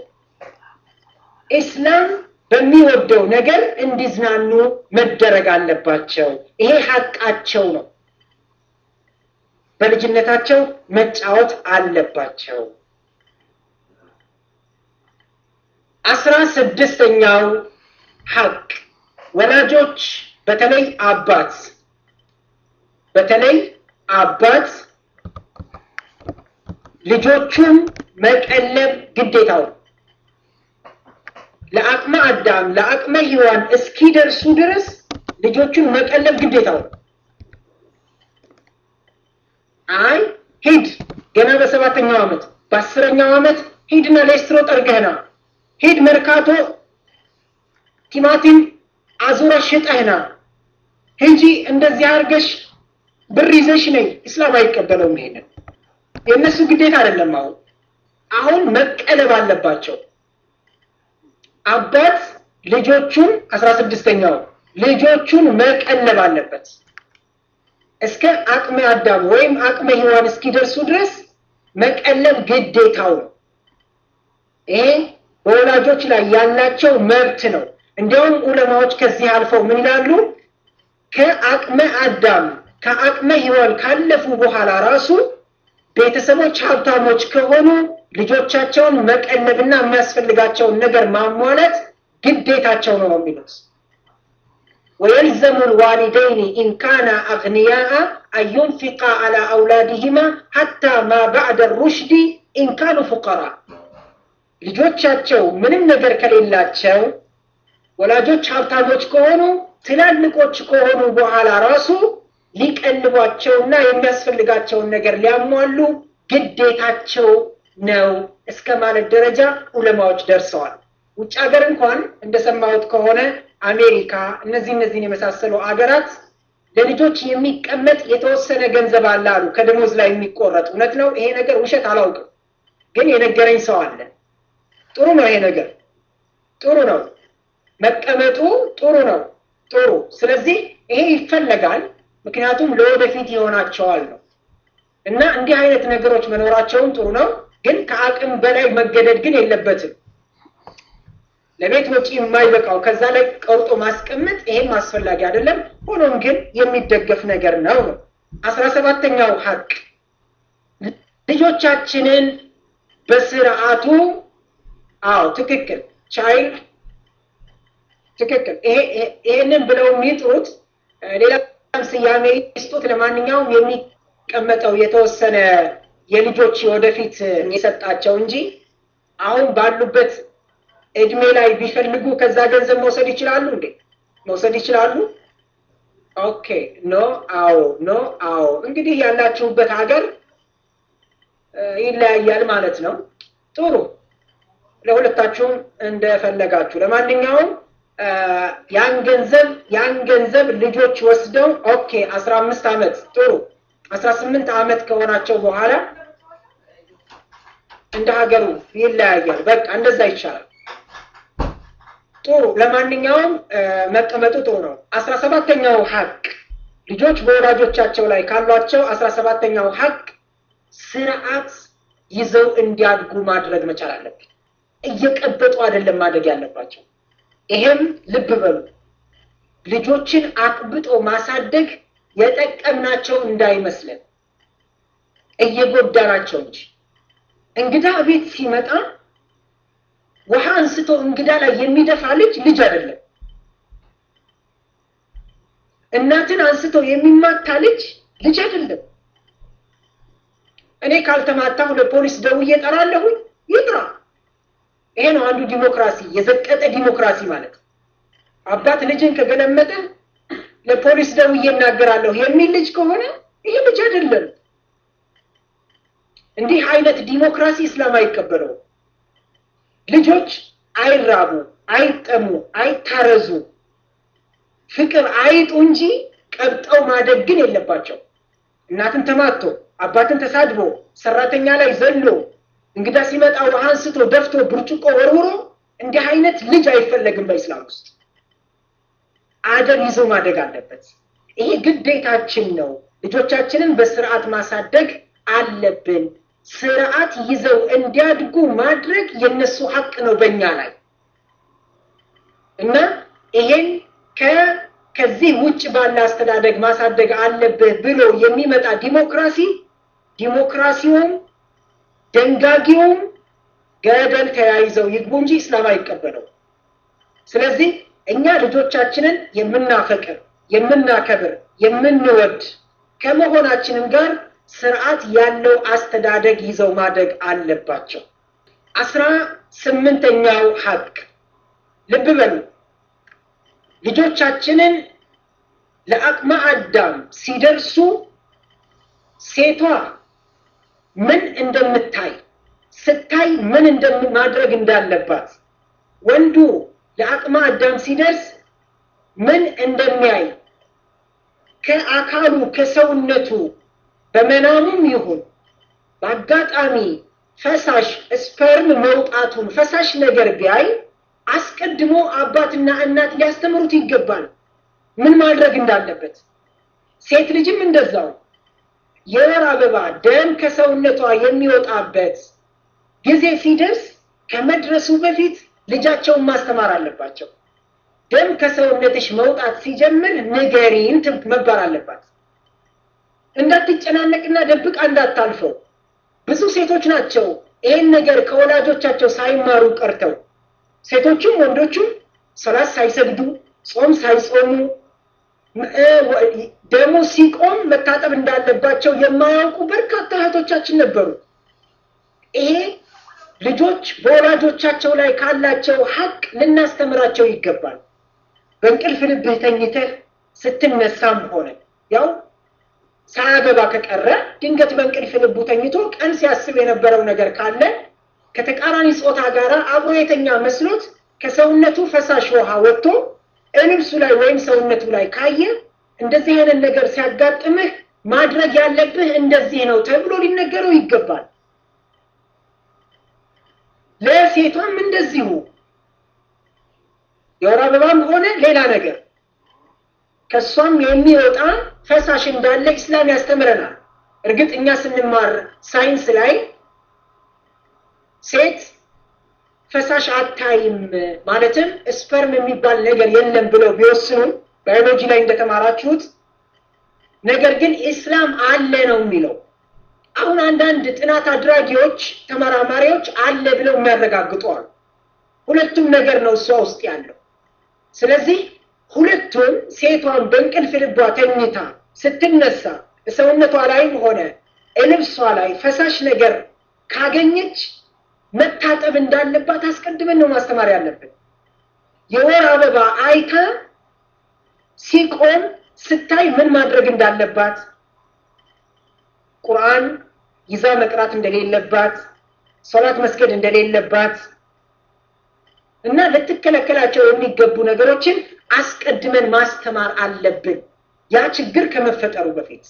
ኢስላም በሚወደው ነገር እንዲዝናኑ መደረግ አለባቸው። ይሄ ሀቃቸው ነው። በልጅነታቸው መጫወት አለባቸው። አስራ ስድስተኛው ሀቅ ወላጆች በተለይ አባት በተለይ አባት ልጆቹን መቀለብ ግዴታው ለአቅመ አዳም ለአቅመ ሔዋን እስኪደርሱ ድረስ ልጆቹን መቀለብ ግዴታው። አይ ሂድ ገና በሰባተኛው ዓመት በአስረኛው ዓመት ሂድና ሌስትሮ ጠርገህና ሂድ መርካቶ ቲማቲም አዙረ ሽጠህና ሂጂ እንደዚህ አድርገሽ ብር ይዘሽ ነይ። ኢስላም አይቀበለውም። ይሄንን የእነሱ ግዴታ አይደለም። አሁን አሁን መቀለብ አለባቸው። አባት ልጆቹን አስራ ስድስተኛው ልጆቹን መቀለብ አለበት እስከ አቅመ አዳም ወይም አቅመ ሔዋን እስኪደርሱ ድረስ መቀለብ ግዴታው ነው። ይሄ በወላጆች ላይ ያላቸው መብት ነው። እንዲያውም ዑለማዎች ከዚህ አልፈው ምን ይላሉ? ከአቅመ አዳም ከአቅመ ሔዋን ካለፉ በኋላ ራሱ ቤተሰቦች ሀብታሞች ከሆኑ ልጆቻቸውን መቀለብና የሚያስፈልጋቸውን ነገር ማሟላት ግዴታቸው ነው ነው የሚሉት። ወየልዘሙ ልዋሊደይን ኢንካና አግንያአ አንዩንፊቃ አላ አውላድህማ ሐታ ማ ባዕደ ሩሽዲ ኢንካኑ ፉቀራ። ልጆቻቸው ምንም ነገር ከሌላቸው ወላጆች ሀብታሞች ከሆኑ ትላልቆች ከሆኑ በኋላ ራሱ ሊቀልቧቸውና የሚያስፈልጋቸውን ነገር ሊያሟሉ ግዴታቸው ነው እስከ ማለት ደረጃ ዑለማዎች ደርሰዋል። ውጭ ሀገር እንኳን እንደሰማሁት ከሆነ አሜሪካ፣ እነዚህ እነዚህን የመሳሰሉ አገራት ለልጆች የሚቀመጥ የተወሰነ ገንዘብ አለ አሉ፣ ከደሞዝ ላይ የሚቆረጥ። እውነት ነው ይሄ ነገር? ውሸት አላውቅም፣ ግን የነገረኝ ሰው አለ። ጥሩ ነው ይሄ ነገር፣ ጥሩ ነው መቀመጡ፣ ጥሩ ነው ጥሩ። ስለዚህ ይሄ ይፈለጋል፣ ምክንያቱም ለወደፊት ይሆናቸዋል ነው እና እንዲህ አይነት ነገሮች መኖራቸውን ጥሩ ነው፣ ግን ከአቅም በላይ መገደድ ግን የለበትም። ለቤት ወጪ የማይበቃው ከዛ ላይ ቀርጦ ማስቀመጥ ይሄም አስፈላጊ አይደለም። ሆኖም ግን የሚደገፍ ነገር ነው ነው። አስራ ሰባተኛው ሀቅ ልጆቻችንን በስርዓቱ አዎ፣ ትክክል ቻይልድ ትክክል። ይሄንን ብለው የሚጥሩት ሌላ ስያሜ ይስጡት። ለማንኛውም የሚቀመጠው የተወሰነ የልጆች ወደፊት የሰጣቸው እንጂ አሁን ባሉበት እድሜ ላይ ቢፈልጉ ከዛ ገንዘብ መውሰድ ይችላሉ እንዴ? መውሰድ ይችላሉ? ኦኬ ኖ አዎ፣ ኖ አዎ። እንግዲህ ያላችሁበት ሀገር ይለያያል ማለት ነው። ጥሩ፣ ለሁለታችሁም እንደፈለጋችሁ። ለማንኛውም ያን ገንዘብ ያን ገንዘብ ልጆች ወስደው ኦኬ አስራ አምስት ዓመት ጥሩ አስራ ስምንት ዓመት ከሆናቸው በኋላ እንደ ሀገሩ ይለያያል። በቃ እንደዛ ይቻላል። ጥሩ ለማንኛውም መቀመጡ ጥሩ ነው። አስራ ሰባተኛው ሀቅ ልጆች በወላጆቻቸው ላይ ካሏቸው አስራ ሰባተኛው ሀቅ ስርዓት ይዘው እንዲያድጉ ማድረግ መቻል አለብን። እየቀበጡ አይደለም ማደግ ያለባቸው። ይሄም ልብ በሉ ልጆችን አቅብጦ ማሳደግ የጠቀምናቸው እንዳይመስለን እየጎዳናቸው እንጂ እንግዳ ቤት ሲመጣ ውሃ አንስቶ እንግዳ ላይ የሚደፋ ልጅ ልጅ አይደለም። እናትን አንስቶ የሚማታ ልጅ ልጅ አይደለም። እኔ ካልተማታሁ ለፖሊስ ደውዬ እጠራለሁኝ፣ ይጥራ። ይሄ ነው አንዱ ዲሞክራሲ፣ የዘቀጠ ዲሞክራሲ ማለት። አባት ልጅን ከገለመጠ ለፖሊስ ደውዬ እናገራለሁ የሚል ልጅ ከሆነ ይሄ ልጅ አይደለም። እንዲህ አይነት ዲሞክራሲ እስላም አይቀበለውም። ልጆች አይራቡ፣ አይጠሙ፣ አይታረዙ፣ ፍቅር አይጡ እንጂ ቀብጠው ማደግ ግን የለባቸው። እናትን ተማቶ አባትን ተሳድቦ ሰራተኛ ላይ ዘሎ እንግዳ ሲመጣ ውሃ አንስቶ ደፍቶ ብርጭቆ ወርውሮ እንዲህ አይነት ልጅ አይፈለግም በኢስላም ውስጥ። አደብ ይዞ ማደግ አለበት። ይሄ ግዴታችን ነው። ልጆቻችንን በስርዓት ማሳደግ አለብን። ስርዓት ይዘው እንዲያድጉ ማድረግ የነሱ ሀቅ ነው በእኛ ላይ እና ይሄን ከዚህ ውጭ ባለ አስተዳደግ ማሳደግ አለብህ ብሎ የሚመጣ ዲሞክራሲ ዲሞክራሲውም ደንጋጊውም ገደል ተያይዘው ይግቡ እንጂ እስላም አይቀበለው። ስለዚህ እኛ ልጆቻችንን የምናፈቅር የምናከብር የምንወድ ከመሆናችንም ጋር ስርዓት ያለው አስተዳደግ ይዘው ማደግ አለባቸው። አስራ ስምንተኛው ሀቅ ልብ በሉ። ልጆቻችንን ለአቅመ አዳም ሲደርሱ ሴቷ ምን እንደምታይ ስታይ ምን ማድረግ እንዳለባት፣ ወንዱ ለአቅመ አዳም ሲደርስ ምን እንደሚያይ ከአካሉ ከሰውነቱ በመናሙም ይሁን በአጋጣሚ ፈሳሽ ስፐርም መውጣቱን ፈሳሽ ነገር ቢያይ አስቀድሞ አባትና እናት ሊያስተምሩት ይገባል፣ ምን ማድረግ እንዳለበት። ሴት ልጅም እንደዛው የወር አበባ ደም ከሰውነቷ የሚወጣበት ጊዜ ሲደርስ ከመድረሱ በፊት ልጃቸውን ማስተማር አለባቸው። ደም ከሰውነትሽ መውጣት ሲጀምር ንገሪን መባል አለባት። እንዳትጨናነቅና ደብቃ እንዳታልፈው። ብዙ ሴቶች ናቸው ይህን ነገር ከወላጆቻቸው ሳይማሩ ቀርተው ሴቶቹም ወንዶቹም ሰላት ሳይሰግዱ ጾም ሳይጾሙ ደሙ ሲቆም መታጠብ እንዳለባቸው የማያውቁ በርካታ እህቶቻችን ነበሩ። ይሄ ልጆች በወላጆቻቸው ላይ ካላቸው ሀቅ ልናስተምራቸው ይገባል። በእንቅልፍ ልብህ ተኝተህ ስትነሳም ሆነ ያው ሳያገባ ከቀረ ድንገት በእንቅልፍ ልቡ ተኝቶ ቀን ሲያስብ የነበረው ነገር ካለ ከተቃራኒ ጾታ ጋር አብሮ የተኛ መስሎት ከሰውነቱ ፈሳሽ ውሃ ወጥቶ ልብሱ ላይ ወይም ሰውነቱ ላይ ካየ እንደዚህ አይነት ነገር ሲያጋጥምህ ማድረግ ያለብህ እንደዚህ ነው ተብሎ ሊነገረው ይገባል። ለሴቷም እንደዚሁ የወር አበባም ሆነ ሌላ ነገር ከእሷም የሚወጣ ፈሳሽ እንዳለ ኢስላም ያስተምረናል። እርግጥ እኛ ስንማር ሳይንስ ላይ ሴት ፈሳሽ አታይም ማለትም ስፐርም የሚባል ነገር የለም ብለው ቢወስኑም ባዮሎጂ ላይ እንደተማራችሁት፣ ነገር ግን ኢስላም አለ ነው የሚለው። አሁን አንዳንድ ጥናት አድራጊዎች ተመራማሪዎች አለ ብለው የሚያረጋግጡ አሉ። ሁለቱም ነገር ነው እሷ ውስጥ ያለው። ስለዚህ ሁለቱም ሴቷን በእንቅልፍ ልቧ ተኝታ ስትነሳ ሰውነቷ ላይም ሆነ ልብሷ ላይ ፈሳሽ ነገር ካገኘች መታጠብ እንዳለባት አስቀድመን ነው ማስተማር ያለብን። የወር አበባ አይታ ሲቆም ስታይ ምን ማድረግ እንዳለባት፣ ቁርአን ይዛ መቅራት እንደሌለባት፣ ሶላት መስገድ እንደሌለባት እና ልትከለከላቸው የሚገቡ ነገሮችን አስቀድመን ማስተማር አለብን። ያ ችግር ከመፈጠሩ በፊት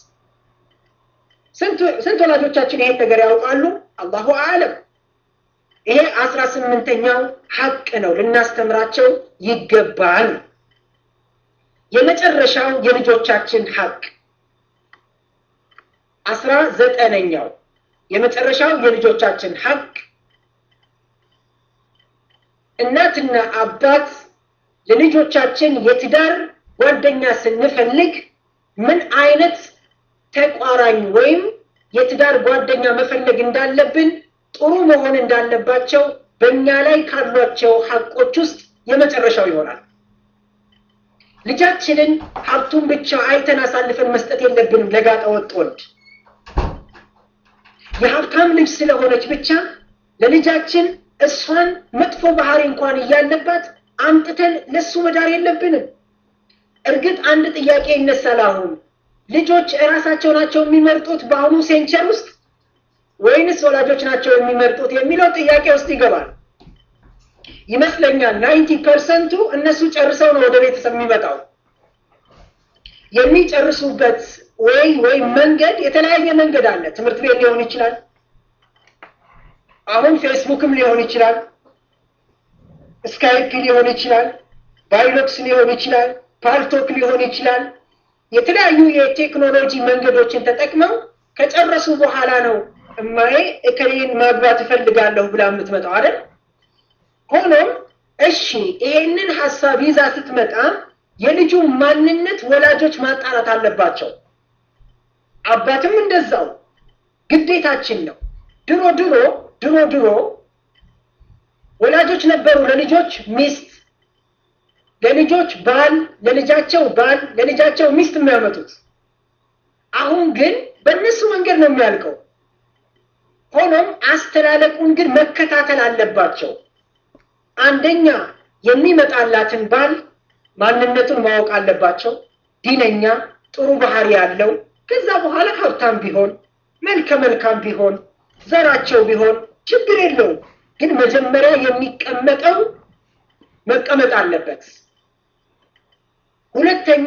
ስንት ወላጆቻችን ይሄን ነገር ያውቃሉ? አላሁ አለም። ይሄ አስራ ስምንተኛው ሀቅ ነው፣ ልናስተምራቸው ይገባል። የመጨረሻው የልጆቻችን ሀቅ አስራ ዘጠነኛው የመጨረሻው የልጆቻችን ሀቅ እናትና አባት ለልጆቻችን የትዳር ጓደኛ ስንፈልግ ምን አይነት ተቋራኝ ወይም የትዳር ጓደኛ መፈለግ እንዳለብን ጥሩ መሆን እንዳለባቸው በእኛ ላይ ካሏቸው ሀቆች ውስጥ የመጨረሻው ይሆናል። ልጃችንን ሀብቱን ብቻ አይተን አሳልፈን መስጠት የለብንም። ለጋጠ ወጥ ወንድ የሀብታም ልጅ ስለሆነች ብቻ ለልጃችን እሷን መጥፎ ባህሪ እንኳን እያለባት አምጥተን ለሱ መዳር የለብንም። እርግጥ አንድ ጥያቄ ይነሳል። አሁን ልጆች እራሳቸው ናቸው የሚመርጡት በአሁኑ ሴንቸር ውስጥ ወይንስ ወላጆች ናቸው የሚመርጡት የሚለው ጥያቄ ውስጥ ይገባል። ይመስለኛል ናይንቲ ፐርሰንቱ እነሱ ጨርሰው ነው ወደ ቤተሰብ የሚመጣው። የሚጨርሱበት ወይ ወይም መንገድ የተለያየ መንገድ አለ። ትምህርት ቤት ሊሆን ይችላል። አሁን ፌስቡክም ሊሆን ይችላል። ስካይፕ ሊሆን ይችላል። ባይሎክስ ሊሆን ይችላል። ፓልቶክ ሊሆን ይችላል። የተለያዩ የቴክኖሎጂ መንገዶችን ተጠቅመው ከጨረሱ በኋላ ነው እማዬ እከሌን ማግባት እፈልጋለሁ ብላ የምትመጣው አይደል? ሆኖም እሺ ይሄንን ሀሳብ ይዛ ስትመጣ የልጁ ማንነት ወላጆች ማጣራት አለባቸው። አባትም እንደዛው ግዴታችን ነው። ድሮ ድሮ ድሮ ድሮ ወላጆች ነበሩ ለልጆች ሚስት፣ ለልጆች ባል፣ ለልጃቸው ባል፣ ለልጃቸው ሚስት የሚያመጡት። አሁን ግን በእነሱ መንገድ ነው የሚያልቀው። ሆኖም አስተላለቁን ግን መከታተል አለባቸው። አንደኛ የሚመጣላትን ባል ማንነቱን ማወቅ አለባቸው። ዲነኛ፣ ጥሩ ባህሪ ያለው ከዛ በኋላ ሀብታም ቢሆን መልከ መልካም ቢሆን ዘራቸው ቢሆን ችግር የለውም። ግን መጀመሪያ የሚቀመጠው መቀመጥ አለበት። ሁለተኛ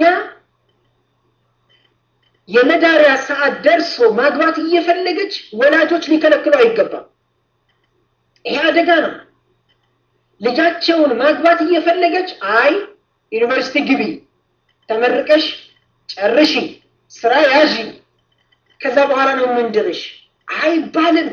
የመዳሪያ ሰዓት ደርሶ ማግባት እየፈለገች ወላጆች ሊከለክሉ አይገባም። ይሄ አደጋ ነው። ልጃቸውን ማግባት እየፈለገች አይ ዩኒቨርሲቲ ግቢ፣ ተመርቀሽ ጨርሺ፣ ስራ ያዢ፣ ከዛ በኋላ ነው የምንድርሽ አይባልም።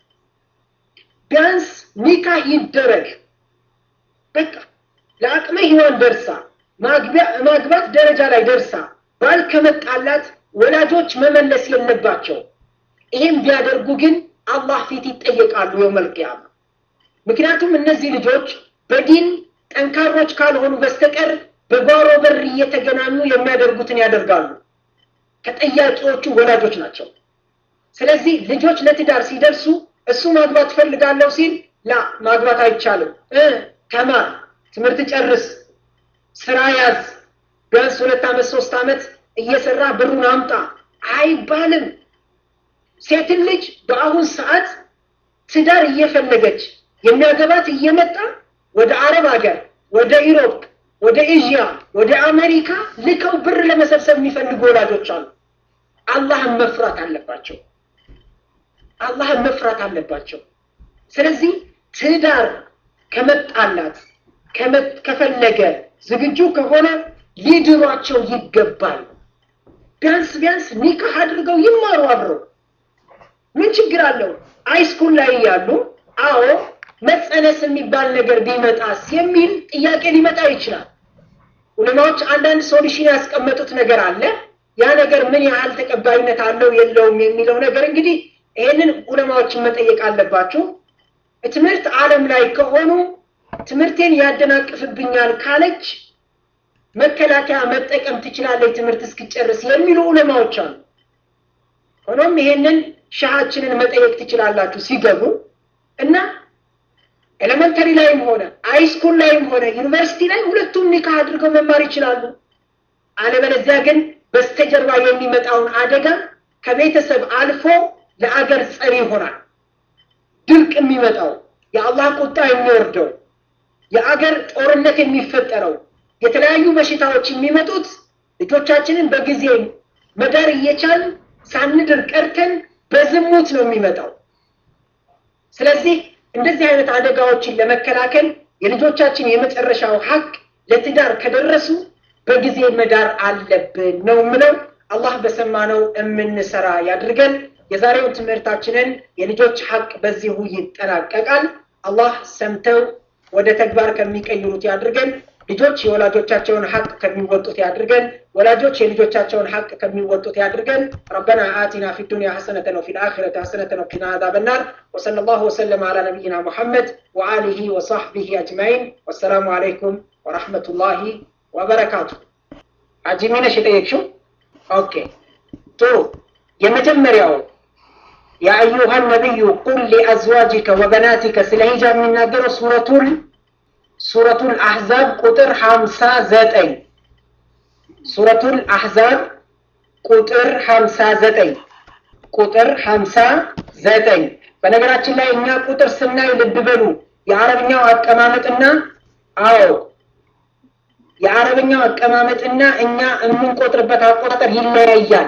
ቢያንስ ኒካህ ይደረግ። በቃ ለአቅመ ሔዋን ደርሳ ማግባት ደረጃ ላይ ደርሳ ባል ከመጣላት ወላጆች መመለስ የለባቸው። ይህም ቢያደርጉ ግን አላህ ፊት ይጠየቃሉ የውመል ቂያማ። ምክንያቱም እነዚህ ልጆች በዲን ጠንካሮች ካልሆኑ በስተቀር በጓሮ በር እየተገናኙ የሚያደርጉትን ያደርጋሉ። ተጠያቂዎቹ ወላጆች ናቸው። ስለዚህ ልጆች ለትዳር ሲደርሱ እሱ ማግባት ፈልጋለሁ ሲል ላ ማግባት አይቻልም፣ ተማር፣ ትምህርት ጨርስ፣ ስራ ያዝ፣ ቢያንስ ሁለት ዓመት ሶስት ዓመት እየሰራ ብሩን አምጣ አይባልም። ሴትን ልጅ በአሁን ሰዓት ትዳር እየፈለገች የሚያገባት እየመጣ ወደ አረብ ሀገር፣ ወደ ኢሮፕ፣ ወደ ኤዥያ፣ ወደ አሜሪካ ልከው ብር ለመሰብሰብ የሚፈልጉ ወላጆች አሉ። አላህን መፍራት አለባቸው። አላህን መፍራት አለባቸው። ስለዚህ ትዳር ከመጣላት ከፈለገ ዝግጁ ከሆነ ሊድሯቸው ይገባል። ቢያንስ ቢያንስ ኒካህ አድርገው ይማሩ አብረው። ምን ችግር አለው? ሃይስኩል ላይ ያሉ አዎ መጸነስ የሚባል ነገር ቢመጣስ የሚል ጥያቄ ሊመጣ ይችላል። ዑለማዎች አንዳንድ ሶሉሽን ያስቀመጡት ነገር አለ። ያ ነገር ምን ያህል ተቀባይነት አለው የለውም የሚለው ነገር እንግዲህ ይሄንን ዑለማዎችን መጠየቅ አለባችሁ። ትምህርት ዓለም ላይ ከሆኑ ትምህርቴን ያደናቅፍብኛል ካለች መከላከያ መጠቀም ትችላለች ትምህርት እስክጨርስ የሚሉ ዑለማዎች አሉ። ሆኖም ይሄንን ሻሃችንን መጠየቅ ትችላላችሁ ሲገቡ እና ኤሌመንተሪ ላይም ሆነ ሃይስኩል ላይም ሆነ ዩኒቨርሲቲ ላይ ሁለቱም ኒካህ አድርገው መማር ይችላሉ። አለበለዚያ ግን በስተጀርባ የሚመጣውን አደጋ ከቤተሰብ አልፎ ለአገር ጸሪ ይሆናል። ድርቅ የሚመጣው የአላህ ቁጣ የሚወርደው የአገር ጦርነት የሚፈጠረው የተለያዩ በሽታዎች የሚመጡት ልጆቻችንን በጊዜ መዳር እየቻል ሳንድር ቀርተን በዝሙት ነው የሚመጣው። ስለዚህ እንደዚህ አይነት አደጋዎችን ለመከላከል የልጆቻችን የመጨረሻው ሀቅ ለትዳር ከደረሱ በጊዜ መዳር አለብን ነው ምለው። አላህ በሰማነው የምንሰራ ያድርገን። የዛሬውን ትምህርታችንን የልጆች ሀቅ በዚሁ ይጠናቀቃል። አላህ ሰምተው ወደ ተግባር ከሚቀይሩት ያድርገን። ልጆች የወላጆቻቸውን ሀቅ ከሚወጡት ያድርገን። ወላጆች የልጆቻቸውን ሀቅ ከሚወጡት ያድርገን። ረበና አቲና ፊ ዱንያ ሐሰነተን ወፊ ልአኺረቲ ሐሰነተን ወቂና አዛበ ናር ወሰለላሁ ወሰለም አላ ነቢይና ሙሐመድ ወአሊሂ ወሳሕቢሂ አጅማዒን። ወሰላሙ አለይኩም ወረሕመቱላሂ ወበረካቱ። አጂሚነሽ የጠየቅሽው ኦኬ፣ ጥሩ። የመጀመሪያው የአዩሃ ነቢዩ ቁል ሊአዝዋጅከ ወበናቲከ ስለ ሂጃብ የሚናገረው ሱረቱል ሱረቱል አሕዛብ ቁጥር ሀምሳ ዘጠኝ ሱረቱል አሕዛብ ቁጥር ሀምሳ ዘጠኝ ቁጥር ሀምሳ ዘጠኝ በነገራችን ላይ እኛ ቁጥር ስናይ ልብ በሉ የአረብኛው አቀማመጥና አዎ የአረብኛው አቀማመጥና እኛ የምንቆጥርበት አቆጣጠር ይለያያል።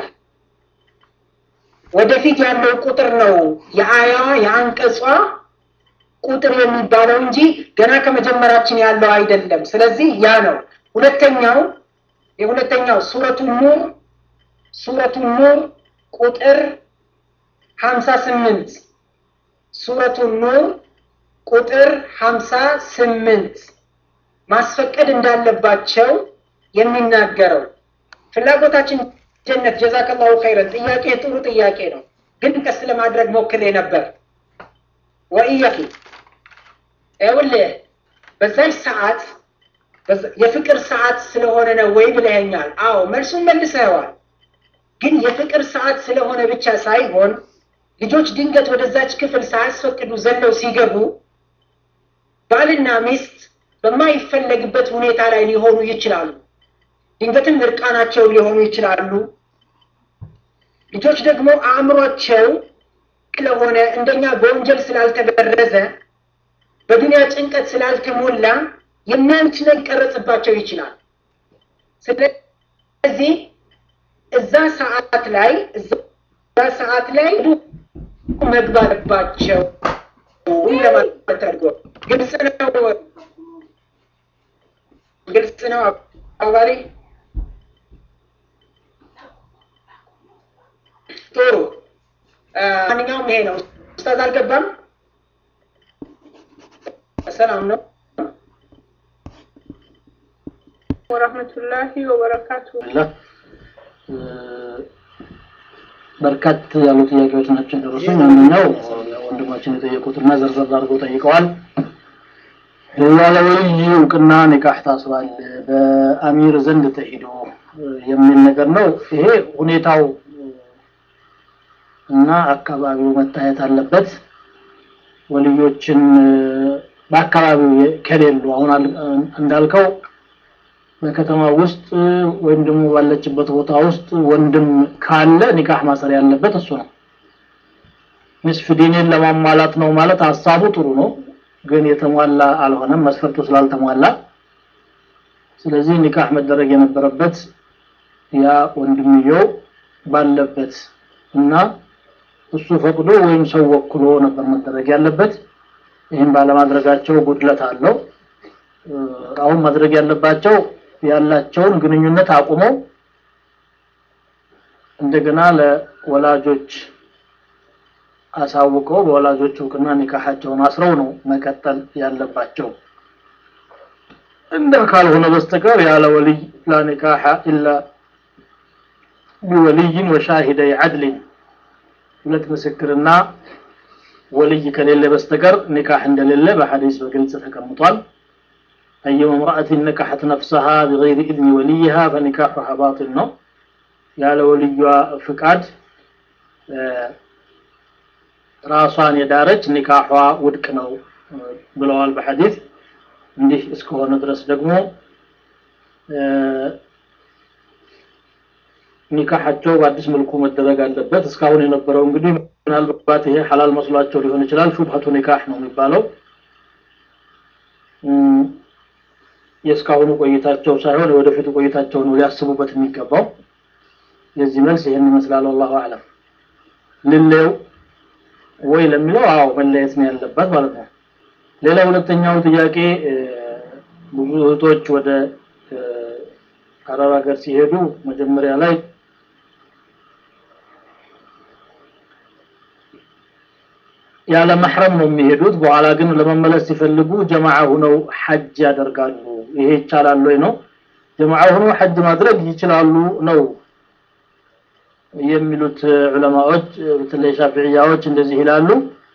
ወደፊት ያለው ቁጥር ነው የአያዋ የአንቀጿ ቁጥር የሚባለው እንጂ ገና ከመጀመራችን ያለው አይደለም። ስለዚህ ያ ነው። ሁለተኛው የሁለተኛው ሱረቱ ኑር ሱረቱ ኑር ቁጥር ሀምሳ ስምንት ሱረቱ ኑር ቁጥር ሀምሳ ስምንት ማስፈቀድ እንዳለባቸው የሚናገረው ፍላጎታችን ጀነት ጀዛከላሁ ኸይረን። ጥያቄ ጥሩ ጥያቄ ነው፣ ግን ቀስ ለማድረግ ሞክሬ ነበር። ወኢያኪ ይኸውልህ በዛች ሰዓት የፍቅር ሰዓት ስለሆነ ነው ወይ ብለኸኛል። አዎ መልሱን መልሰዋል። ግን የፍቅር ሰዓት ስለሆነ ብቻ ሳይሆን ልጆች ድንገት ወደዛች ክፍል ሳያስፈቅዱ ዘለው ሲገቡ ባልና ሚስት በማይፈለግበት ሁኔታ ላይ ሊሆኑ ይችላሉ። ድንገትም እርቃናቸው ሊሆኑ ይችላሉ። ልጆች ደግሞ አእምሯቸው ስለሆነ እንደኛ በወንጀል ስላልተበረዘ በዱንያ ጭንቀት ስላልተሞላ የሚያዩት ነገር ሊቀረጽባቸው ይችላል። ስለዚህ እዛ ሰዓት ላይ እዛ ሰዓት ላይ መግባባቸው ለማለት አድርጎ ግልጽ ነው። ግልጽ ነው አባሪ ጥሩ። ማንኛውም ይሄ ነው። ኡስታዝ አልገባም። ሰላም ነው ወረህመቱላሂ ወበረካቱ። በርካት ያሉ ጥያቄዎች ናቸው የደረሱኝ። አንደኛው ወንድማችን የጠየቁትና ዘርዘር አድርገው ጠይቀዋል። ያለ ወልይ እውቅና ኒካህ ታስሯል በአሚር ዘንድ ተሄዶ የሚል ነገር ነው። ይሄ ሁኔታው እና አካባቢው መታየት አለበት። ወልዮችን በአካባቢው ከሌሉ አሁን እንዳልከው በከተማ ውስጥ ወይም ደግሞ ባለችበት ቦታ ውስጥ ወንድም ካለ ኒካህ ማሰር ያለበት እሱ ነው። ንስፍ ዲኔን ለማሟላት ነው ማለት ሀሳቡ ጥሩ ነው፣ ግን የተሟላ አልሆነም መስፈርቱ ስላልተሟላ። ስለዚህ ኒካህ መደረግ የነበረበት ያ ወንድምየው ባለበት እና እሱ ፈቅዶ ወይም ሰው ወክሎ ነበር መደረግ ያለበት። ይህም ባለማድረጋቸው ጉድለት አለው። አሁን ማድረግ ያለባቸው ያላቸውን ግንኙነት አቁመው እንደገና ለወላጆች አሳውቀው በወላጆች እውቅና ኒካሃቸውን አስረው ነው መቀጠል ያለባቸው። እንደ ካልሆነ በስተቀር ያለ ወልይ ላ ኒካሐ ኢላ ቢወልይን ወሻሂደይ ዐድሊን ሁለት ምስክርና ወልይ ከሌለ በስተቀር ኒካህ እንደሌለ በሐዲስ በግልጽ ተቀምጧል። أيما امرأة نكحت نفسها بغير إذن وليها فنكاحها باطل ነው ያለ ወልዩዋ ፍቃድ ራሷን የዳረች ኒካቷ ውድቅ ነው ብለዋል በሐዲስ እንዲህ እስከሆነ ድረስ ደግሞ ኒካሐቸው በአዲስ መልኩ መደረግ አለበት እስካሁን የነበረው እንግዲህ ምናልባት ይሄ ሐላል መስሏቸው ሊሆን ይችላል ሹብሀቱ ኒካህ ነው የሚባለው የእስካሁኑ ቆይታቸው ሳይሆን የወደፊቱ ቆይታቸው ነው ሊያስቡበት የሚገባው። የዚህ መልስ ይህን ይመስላል። ወላሁ አለም። ልሌው ወይ ለሚለው አዎ መለየት ነው ያለበት ማለት ነው። ሌላ ሁለተኛው ጥያቄ ብዙ እህቶች ወደ አረብ ሀገር ሲሄዱ መጀመሪያ ላይ ያለ መሕረም ነው የሚሄዱት። በኋላ ግን ለመመለስ ሲፈልጉ ጀማዓ ሁነው ሐጅ ያደርጋሉ። ይሄ ይቻላል ወይ ነው? ጀማዓ ሁነው ሐጅ ማድረግ ይችላሉ ነው የሚሉት ዑለማዎች፣ በተለይ ሻፊዕያዎች እንደዚህ ይላሉ።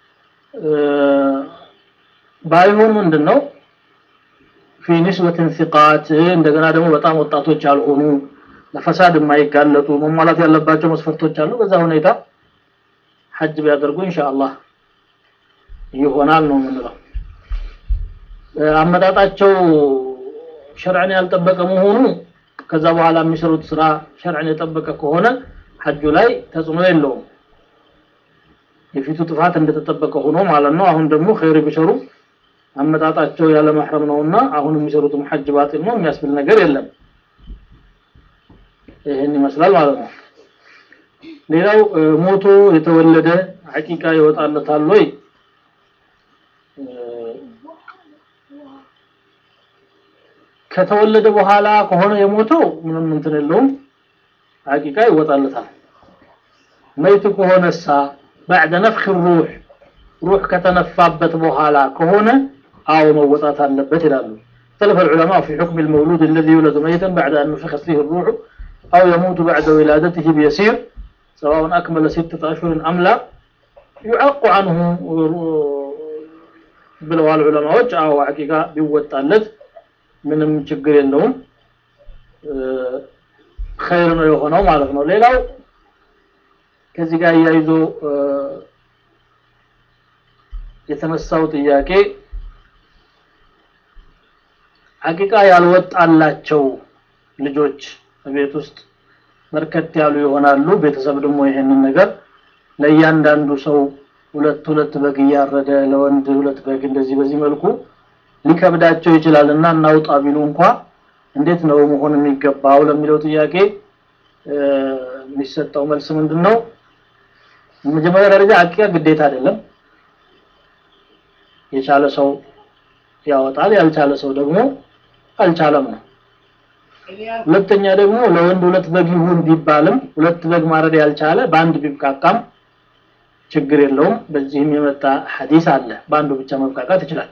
ባይሆን ምንድን ነው ፊ ንስበትን ሲቃት እንደገና ደግሞ በጣም ወጣቶች ያልሆኑ ለፈሳድ የማይጋለጡ መሟላት ያለባቸው መስፈርቶች አሉ። በዛ ሁኔታ ሐጅ ቢያደርጉ ኢንሻአላህ ይሆናል ነው የምንለው። አመጣጣቸው ሸርዕን ያልጠበቀ መሆኑ ከዛ በኋላ የሚሰሩት ስራ ሸርዕን የጠበቀ ከሆነ ሐጁ ላይ ተጽዕኖ የለውም። የፊቱ ጥፋት እንደተጠበቀ ሆኖ ማለት ነው። አሁን ደግሞ ኸይር ቢሰሩ አመጣጣቸው ያለ መሕረም ነውና አሁን የሚሰሩትም ሐጅ ባጢል ነው የሚያስብል ነገር የለም። ይህን ይመስላል ማለት ነው። ሌላው ሞቶ የተወለደ ሐቂቃ ይወጣለታል ወይ? ከተወለደ በኋላ ከሆነ የሞተው ምንም እንትን የለውም፣ ሐቂቃ ይወጣለታል። መይት ከሆነሳ بعد نفخ الروح روح ከተነፋበት በኋላ ከሆነ አዎ መወጣት አለበት ይላሉ። اختلف العلماء في حكم المولود الذي يولد ميتا بعد أن نفخت فيه الروح أو يموت بعد ولادته بيسير سواء أكمل ستة أشهر أم لا يعق عنه ብለዋል ዑለማዎች። አዎ ሐቂቃ ቢወጣለት ምንም ችግር የለውም ኸይር ነው የሆነው ማለት ነው። ሌላው ከዚህ ጋር እያይዞ የተነሳው ጥያቄ ሐቂቃ ያልወጣላቸው ልጆች ቤት ውስጥ በርከት ያሉ ይሆናሉ። ቤተሰብ ደግሞ ይሄንን ነገር ለእያንዳንዱ ሰው ሁለት ሁለት በግ እያረደ ለወንድ ሁለት በግ እንደዚህ በዚህ መልኩ ሊከብዳቸው ይችላል እና እናውጣ ቢሉ እንኳ እንዴት ነው መሆን የሚገባው ለሚለው ጥያቄ የሚሰጠው መልስ ምንድን ነው? መጀመሪያ ደረጃ ሐቂቃ ግዴታ አይደለም። የቻለ ሰው ያወጣል፣ ያልቻለ ሰው ደግሞ አልቻለም ነው። ሁለተኛ ደግሞ ለወንድ ሁለት በግ ይሁን ቢባልም ሁለት በግ ማረድ ያልቻለ በአንድ ቢብቃቃም ችግር የለውም። በዚህም የመጣ ሐዲስ አለ። በአንዱ ብቻ መብቃቃት ይችላል።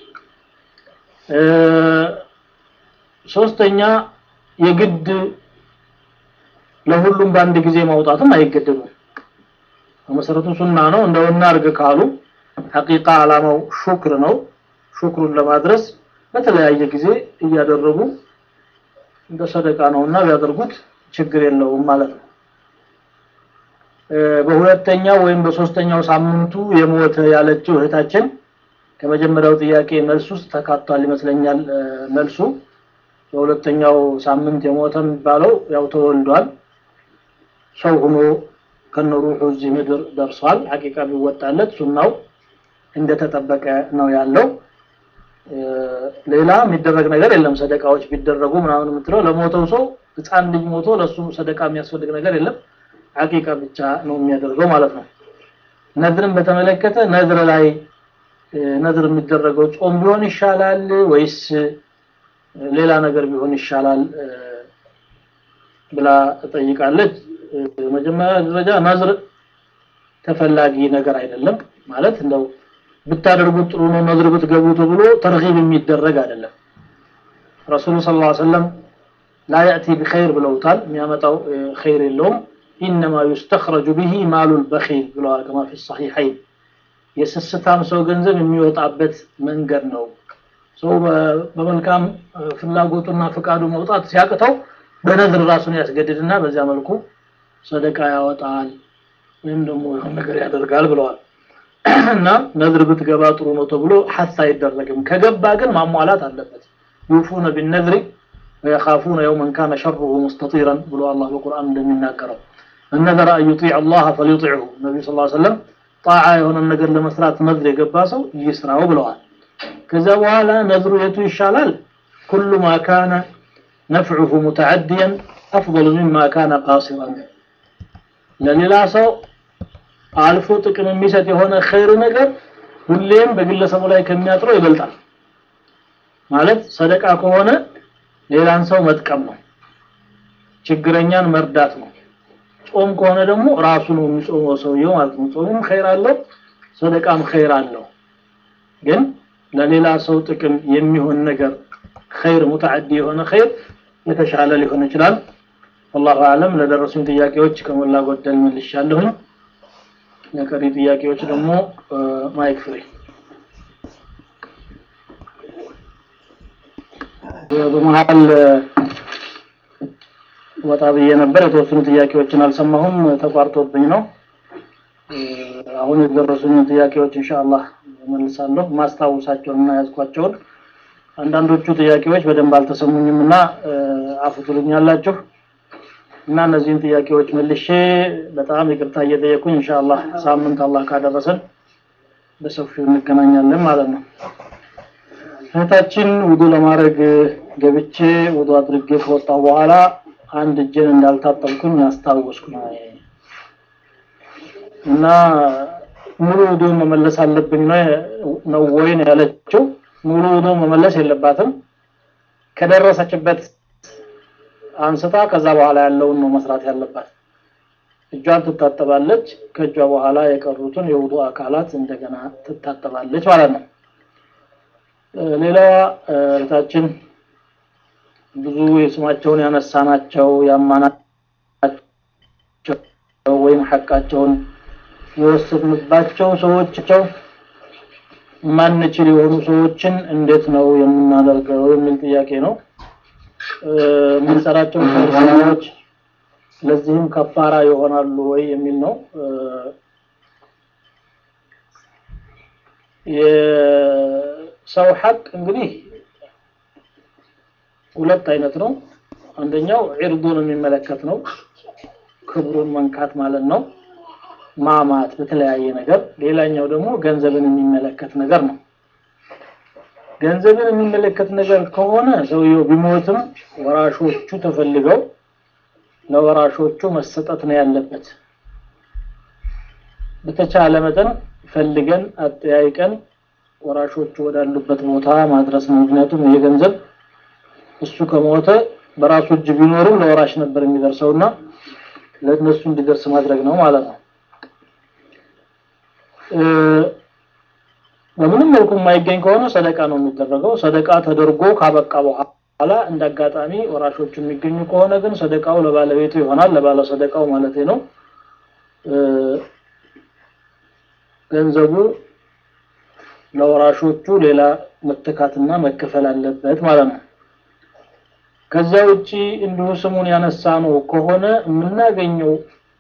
ሶስተኛ የግድ ለሁሉም በአንድ ጊዜ ማውጣትም አይገደዱም። በመሰረቱ ሱና ነው። እንደው እናርግ ካሉ ሐቂቃ አላማው ሹክር ነው። ሹክሩን ለማድረስ በተለያየ ጊዜ እያደረጉ እንደ ሰደቃ ነውና ቢያደርጉት ችግር የለውም ማለት ነው። በሁለተኛው ወይም በሶስተኛው ሳምንቱ የሞተ ያለችው እህታችን ከመጀመሪያው ጥያቄ መልስ ውስጥ ተካቷል ይመስለኛል። መልሱ በሁለተኛው ሳምንት የሞተ የሚባለው ያው ተወልዷል፣ ሰው ሆኖ ከነሩሑ እዚህ ምድር ደርሷል። ሐቂቃ ቢወጣለት ሱናው እንደተጠበቀ ነው ያለው። ሌላ የሚደረግ ነገር የለም። ሰደቃዎች ቢደረጉ ምናምን የምትለው ለሞተው ሰው ህፃን ልጅ ሞቶ ለሱ ሰደቃ የሚያስፈልግ ነገር የለም። ሐቂቃ ብቻ ነው የሚያደርገው ማለት ነው። ነዝርን በተመለከተ ነዝር ላይ ነዝር የሚደረገው ጾም ቢሆን ይሻላል ወይስ ሌላ ነገር ቢሆን ይሻላል ብላ ጠይቃለች። መጀመሪያ ደረጃ ነዝር ተፈላጊ ነገር አይደለም ማለት እንደው ብታደርጉት ጥሩ ነው ነዝር ብትገቡ ተብሎ ተርሂብ የሚደረግ አይደለም። ረሱሉ ሰለላሁ ዐለይሂ ወሰለም ላ ያእቲ ቢኸይር ብለውታል። የሚያመጣው ኸይር የለውም። ኢነማ ዩስተኽረጁ ቢሂ ማሉል በኺል ብለዋል። ከማ ፊ ሰሒሐይን የስስታም ሰው ገንዘብ የሚወጣበት መንገድ ነው። ሰው በመልካም ፍላጎቱና ፍቃዱ መውጣት ሲያቅተው በነዝር ራሱን ያስገድድና በዚያ መልኩ ሰደቃ ያወጣል ወይም ደግሞ የሆነ ነገር ያደርጋል ብለዋል። እና ነዝር ብትገባ ጥሩ ነው ተብሎ ሐስ አይደረግም። ከገባ ግን ማሟላት አለበት። ዩፉነ ቢነዝሪ ወየኻፉነ የውመን ካነ ሸሩሁ ሙስተጢረን ብሎ አላህ በቁርአን እንደሚናገረው እነዘረ አን ዩጢዕ አላህ ፈሊዩጢዕሁ ነቢዩ ስ ሰለም ጣዓ የሆነን ነገር ለመስራት ነዝር የገባ ሰው ይስራው ብለዋል። ከዚያ በኋላ ነዝሩ የቱ ይሻላል? ኩሉ ማ ካነ ነፍዑሁ ሙተዓድየን አፍضሉ ሚማ ካነ ቃሲራን ለሌላ ሰው አልፎ ጥቅም የሚሰጥ የሆነ ኸይር ነገር ሁሌም በግለሰቡ ላይ ከሚያጥረው ይበልጣል። ማለት ሰደቃ ከሆነ ሌላን ሰው መጥቀም ነው፣ ችግረኛን መርዳት ነው። ጾም ከሆነ ደግሞ ራሱ ነው የሚጾመው ሰውየው ማለት ነው። ጾሙም ኸይር አለው፣ ሰደቃም ኸይር አለው። ግን ለሌላ ሰው ጥቅም የሚሆን ነገር ኸይር ሙተዓዲ የሆነ ኸይር የተሻለ ሊሆን ይችላል። ወላሁ አለም። ለደረሱኝ ጥያቄዎች ከሞላ ጎደል መልሻለሁኝ። ለቀሪ ጥያቄዎች ደግሞ ማይክ ፍሪ። በመሀል ወጣ ብዬ ነበር። የተወሰኑ ጥያቄዎችን አልሰማሁም፣ ተቋርጦብኝ ነው። አሁን የደረሱኝ ጥያቄዎች ኢንሻአላህ መልሳለሁ። ማስታወሳቸውንና ያዝኳቸውን አንዳንዶቹ ጥያቄዎች በደንብ አልተሰሙኝም እና አፉ ትሉኛላችሁ እና እነዚህን ጥያቄዎች መልሼ በጣም ይቅርታ እየጠየኩኝ ኢንሻአላህ ሳምንት አላህ ካደረሰን በሰፊው እንገናኛለን ማለት ነው። እህታችን ውዱ ለማድረግ ገብቼ ውዱ አድርጌ ከወጣሁ በኋላ አንድ እጄን እንዳልታጠብኩኝ አስታወስኩኝ እና ሙሉ ውዱ መመለስ አለብኝ ነው ወይ ነው ያለችው። ሙሉ ውዱ መመለስ የለባትም። ከደረሰችበት አንስታ ከዛ በኋላ ያለውን ነው መስራት ያለባት። እጇን ትታጠባለች። ከእጇ በኋላ የቀሩትን የውዱ አካላት እንደገና ትታጠባለች ማለት ነው። ሌላዋ እህታችን ብዙ የስማቸውን ያነሳናቸው ያማናቸው ወይም ሐቃቸውን የወሰድንባቸው ሰዎችቸው ማንችል የሆኑ ሰዎችን እንዴት ነው የምናደርገው የሚል ጥያቄ ነው። የምንሰራቸው ስራዎች ለዚህም ከፋራ ይሆናሉ ወይ የሚል ነው። የሰው ሐቅ እንግዲህ ሁለት አይነት ነው። አንደኛው ዒርዱን የሚመለከት ነው፣ ክብሩን መንካት ማለት ነው፣ ማማት በተለያየ ነገር። ሌላኛው ደግሞ ገንዘብን የሚመለከት ነገር ነው። ገንዘብን የሚመለከት ነገር ከሆነ ሰውየው ቢሞትም ወራሾቹ ተፈልገው ለወራሾቹ መሰጠት ነው ያለበት። በተቻለ መጠን ፈልገን አጠያይቀን ወራሾቹ ወዳሉበት ቦታ ማድረስ ነው። ምክንያቱም ይሄ ገንዘብ እሱ ከሞተ በራሱ እጅ ቢኖርም ለወራሽ ነበር የሚደርሰውና ለእነሱ እንዲደርስ ማድረግ ነው ማለት ነው። በምንም መልኩ የማይገኝ ከሆነ ሰደቃ ነው የሚደረገው። ሰደቃ ተደርጎ ካበቃ በኋላ እንደ አጋጣሚ ወራሾቹ የሚገኙ ከሆነ ግን ሰደቃው ለባለቤቱ ይሆናል፣ ለባለ ሰደቃው ማለት ነው። ገንዘቡ ለወራሾቹ ሌላ መተካትና መከፈል አለበት ማለት ነው። ከዚያ ውጪ እንዲሁ ስሙን ያነሳ ነው ከሆነ የምናገኘው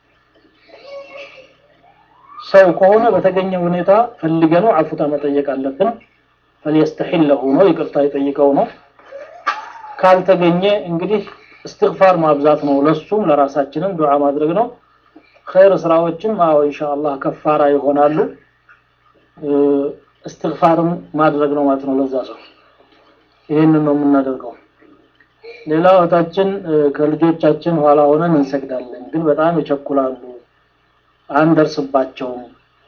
ሰው ከሆነ በተገኘ ሁኔታ ፈልገነው አፉታ መጠየቅ አለብን። ፈልየስተሒለሁ ነው ይቅርታ የጠይቀው ነው። ካልተገኘ እንግዲህ እስትግፋር ማብዛት ነው። ለሱም ለራሳችንም ዱዓ ማድረግ ነው። ኸይር ስራዎችም አዎ ኢንሻአላህ ከፋራ ይሆናሉ። እስትግፋርም ማድረግ ነው ማለት ነው ለዛ ሰው። ይህንን ነው የምናደርገው። ሌላ እህታችን ከልጆቻችን ኋላ ሆነን እንሰግዳለን፣ ግን በጣም ይቸኩላሉ፣ አንደርስባቸውም፣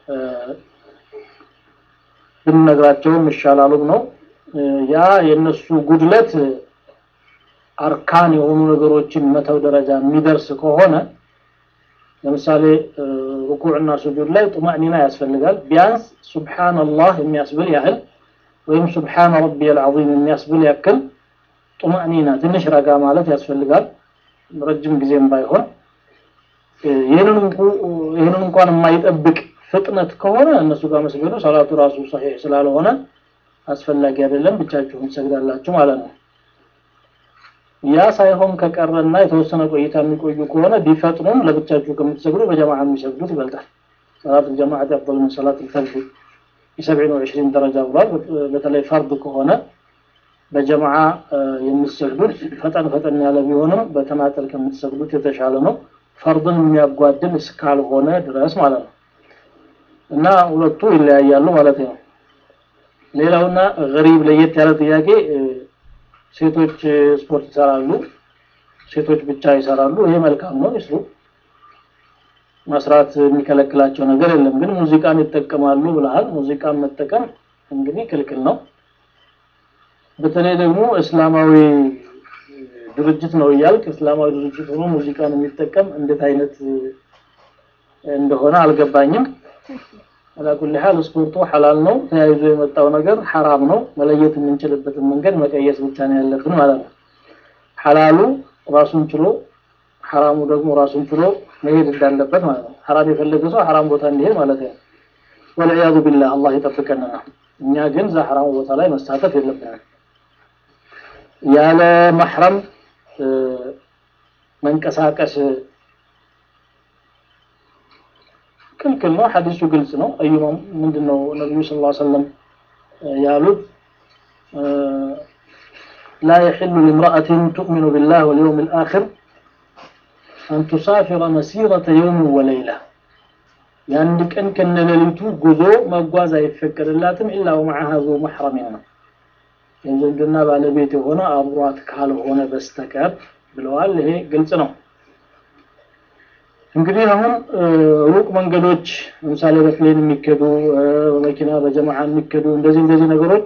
ብንነግራቸውም ይሻላሉም ነው። ያ የነሱ ጉድለት አርካን የሆኑ ነገሮችን መተው ደረጃ የሚደርስ ከሆነ ለምሳሌ ሩኩዕና ሱጁድ ላይ ጡማእኒና ያስፈልጋል። ቢያንስ ሱብሓነላህ የሚያስብል ያህል ወይም ሱብሓነ ረቢየል ዐዚም የሚያስብል ያክል ጡማእኒና ትንሽ ረጋ ማለት ያስፈልጋል። ረጅም ጊዜም ባይሆን ይህንን እንኳን የማይጠብቅ ፍጥነት ከሆነ እነሱ ጋር መስገዱ ሰላቱ ራሱ ሰሒሕ ስላልሆነ አስፈላጊ አይደለም፣ ብቻችሁን ትሰግዳላችሁ ማለት ነው። ያ ሳይሆን ከቀረና የተወሰነ ቆይታ የሚቆዩ ከሆነ ቢፈጥኑም ለብቻችሁ ከምትሰግዱ በጀማዓ የሚሰግዱት ይበልጣል። ሰላት الجماعة أفضل من صلاة الفرد ب27 و20 ደረጃ ብሏል። በተለይ ፈርድ ከሆነ በጀማዓ የምትሰግዱት ፈጠን ፈጠን ያለ ቢሆንም በተናጠል ከምትሰግዱት የተሻለ ነው። ፈርድን የሚያጓድል እስካልሆነ ድረስ ማለት ነው። እና ሁለቱ ይለያያሉ ማለት ነው። ሌላውና ገሪብ ለየት ያለ ጥያቄ ሴቶች ስፖርት ይሰራሉ፣ ሴቶች ብቻ ይሰራሉ። ይሄ መልካም ነው፣ ይስሩ። መስራት የሚከለክላቸው ነገር የለም። ግን ሙዚቃን ይጠቀማሉ ብለሃል። ሙዚቃን መጠቀም እንግዲህ ክልክል ነው። በተለይ ደግሞ እስላማዊ ድርጅት ነው እያልክ እስላማዊ ድርጅት ሆኖ ሙዚቃን የሚጠቀም እንዴት አይነት እንደሆነ አልገባኝም። አላኩል ሐል ስፖርቱ ሐላል ነው። ተያይዞ የመጣው ነገር ሐራም ነው። መለየት የምንችልበትን መንገድ መቀየስ ብቻ ነው ያለብን ማለት ነው። ሐላሉ ራሱን ችሎ ሐራሙ ደግሞ ራሱን ችሎ መሄድ እንዳለበት ማለት ነው። ሐራም የፈለገ ሰው ሐራም ቦታ እንዲሄድ ማለት ነው። ወልዒያዙ ቢላህ አላህ ይጠብቀንና እኛ ግን እዛ ሐራሙ ቦታ ላይ መሳተፍ የለብንም። ያለ መሕረም መንቀሳቀስ ክልክል ነው። ሐዲሱ ግልጽ ነው። አዩማ ምንድነው ነብዩ ሰለላሁ ዐለይሂ ወሰለም ያሉት لا يحل لامرأة تؤمن بالله واليوم الآخر أن تسافر مسيرة يوم وليلة የአንድ ቀን ከነሌሊቱ ጉዞ መጓዝ አይፈቀድላትም ኢላ ወመዓሃ ዙ መሕረሚን ነው የዝምድና ባለቤት የሆነ አብሯት ካልሆነ በስተቀር ብለዋል። ይሄ ግልጽ ነው። እንግዲህ አሁን ሩቅ መንገዶች ለምሳሌ በፕሌን የሚከዱ በመኪና በጀማዓ የሚከዱ እንደዚህ እንደዚህ ነገሮች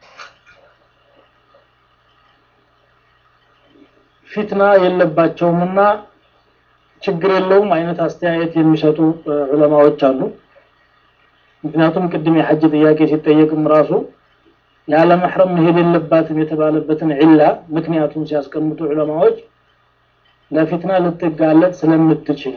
ፊትና የለባቸውምና ችግር የለውም አይነት አስተያየት የሚሰጡ ዑለማዎች አሉ። ምክንያቱም ቅድም የሐጅ ጥያቄ ሲጠየቅም ራሱ ያለ መሕረም መሄድ የለባትም የተባለበትን ዒላ ምክንያቱም ሲያስቀምጡ ዑለማዎች ለፊትና ልትጋለጥ ስለምትችል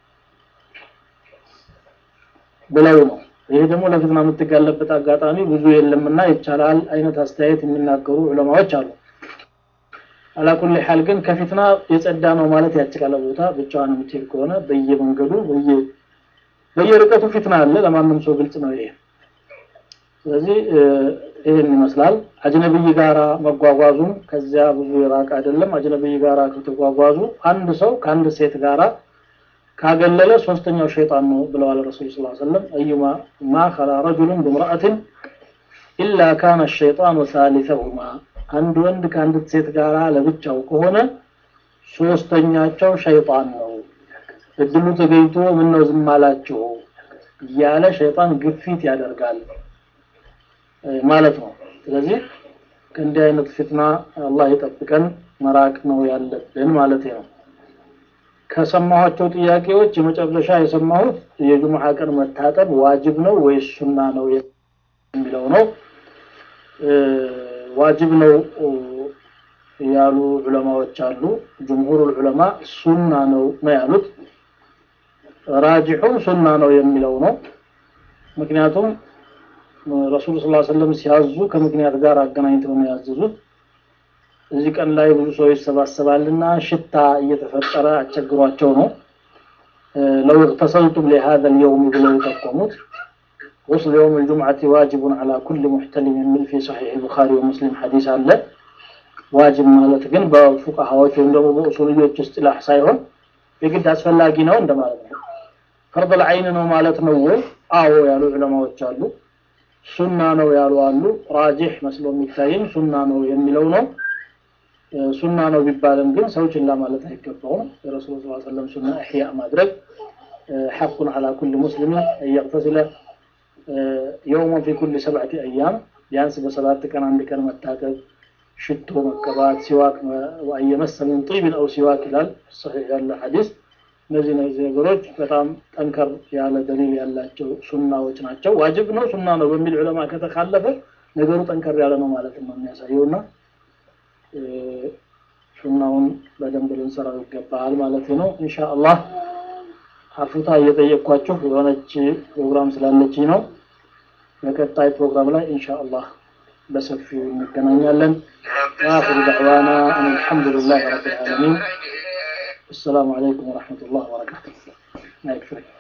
ብለው ነው። ይሄ ደግሞ ለፊትና የምትጋለበት አጋጣሚ ብዙ የለምና ይቻላል አይነት አስተያየት የሚናገሩ ዑለማዎች አሉ። አላኩል ሐል ግን ከፊትና የጸዳ ነው ማለት ያችላል። ቦታ ብቻዋን የምትሄድ ከሆነ በየመንገዱ በየ በየርቀቱ ፊትና አለ። ለማንም ሰው ግልጽ ነው ይሄ። ስለዚህ ይህን ይመስላል። አጅነብይ ጋራ መጓጓዙም ከዚያ ብዙ የራቀ አይደለም። አጅነብይ ጋራ ከተጓጓዙ አንድ ሰው ከአንድ ሴት ጋራ ካገለለ ሶስተኛው ሸይጣን ነው ብለዋል ረሱል ስ ሰለም አዩማ ማ ከላ ረጁሉን ብምርአትን ኢላ ካነ ሸይጣኑ ሳሊሰሁማ አንድ ወንድ ከአንዲት ሴት ጋራ ለብቻው ከሆነ ሶስተኛቸው ሸይጣን ነው። እድሉ ተገኝቶ ምን ነው ዝም አላችሁ እያለ ሸይጣን ግፊት ያደርጋል ማለት ነው። ስለዚህ ከእንዲህ አይነት ፊትና አላህ ይጠብቀን መራቅ ነው ያለብን ማለት ነው። ከሰማኋቸው ጥያቄዎች የመጨረሻ የሰማሁት የጁምዓ ቀን መታጠብ ዋጅብ ነው ወይስ ሱና ነው የሚለው ነው። ዋጅብ ነው ያሉ ዑለማዎች አሉ። ጅምሁር ዑለማ ሱና ነው ነው ያሉት። ራጅሑ ሱና ነው የሚለው ነው። ምክንያቱም ረሱል ስ ሰለም ሲያዙ ከምክንያት ጋር አገናኝተው ነው ያዘዙት። እዚህ ቀን ላይ ብዙ ሰው ይሰባሰባልና ሽታ እየተፈጠረ አስቸግሯቸው ነው ለው እቅተሰልቱም ሊሃذا اليوم ብለው የጠቆሙት غسل يوم الجمعة واجب على كل محتلم من في صحيح البخاري ومسلم حديث አለ ዋጅብ ማለት ግን በፉቃሃዎች ወይም ደግሞ በኡሱልዮች እስጢላህ ሳይሆን የግድ አስፈላጊ ነው እንደማለት ነው። ፈርድ አይን ነው ማለት ነው ወይ? አዎ ያሉ ዑለማዎች አሉ። ሱና ነው ያሉ አሉ። ራጂህ መስሎ የሚታየኝ ሱና ነው የሚለው ነው። ሱና ነው ቢባልም ግን ሰው ችላ ማለት አይገባውም። የረሱል ስ ሰለም ሱና እሕያ ማድረግ ሐቁን አላ ኩል ሙስሊም እየቅተስለ የውመን ፊ ኩል ሰብዐቲ አያም ቢያንስ በሰባት ቀን አንድ ቀን መታጠብ፣ ሽቶ መቀባት፣ ሲዋክ ወአየመሰ ምን ጢብን አው ሲዋክ ይላል ሰሒሕ ያለ ሐዲስ። እነዚህ እነዚህ ነገሮች በጣም ጠንከር ያለ ደሊል ያላቸው ሱናዎች ናቸው። ዋጅብ ነው ሱና ነው በሚል ዑለማ ከተካለፈ ነገሩ ጠንከር ያለ ነው ማለት ነው የሚያሳየውና ሱናውን በደንብ ልንሰራው ይገባል ማለት ነው። ኢንሻአላህ አፉታ እየጠየቅኳችሁ የሆነች ፕሮግራም ስላለች ነው። በቀጣይ ፕሮግራም ላይ ኢንሻአላህ በሰፊው እንገናኛለን። ወአኺሩ ደዕዋና አን አልሐምዱሊላህ ረቢል ዓለሚን። አሰላሙ አለይኩም ወረሕመቱላህ ወበረካቱሁ።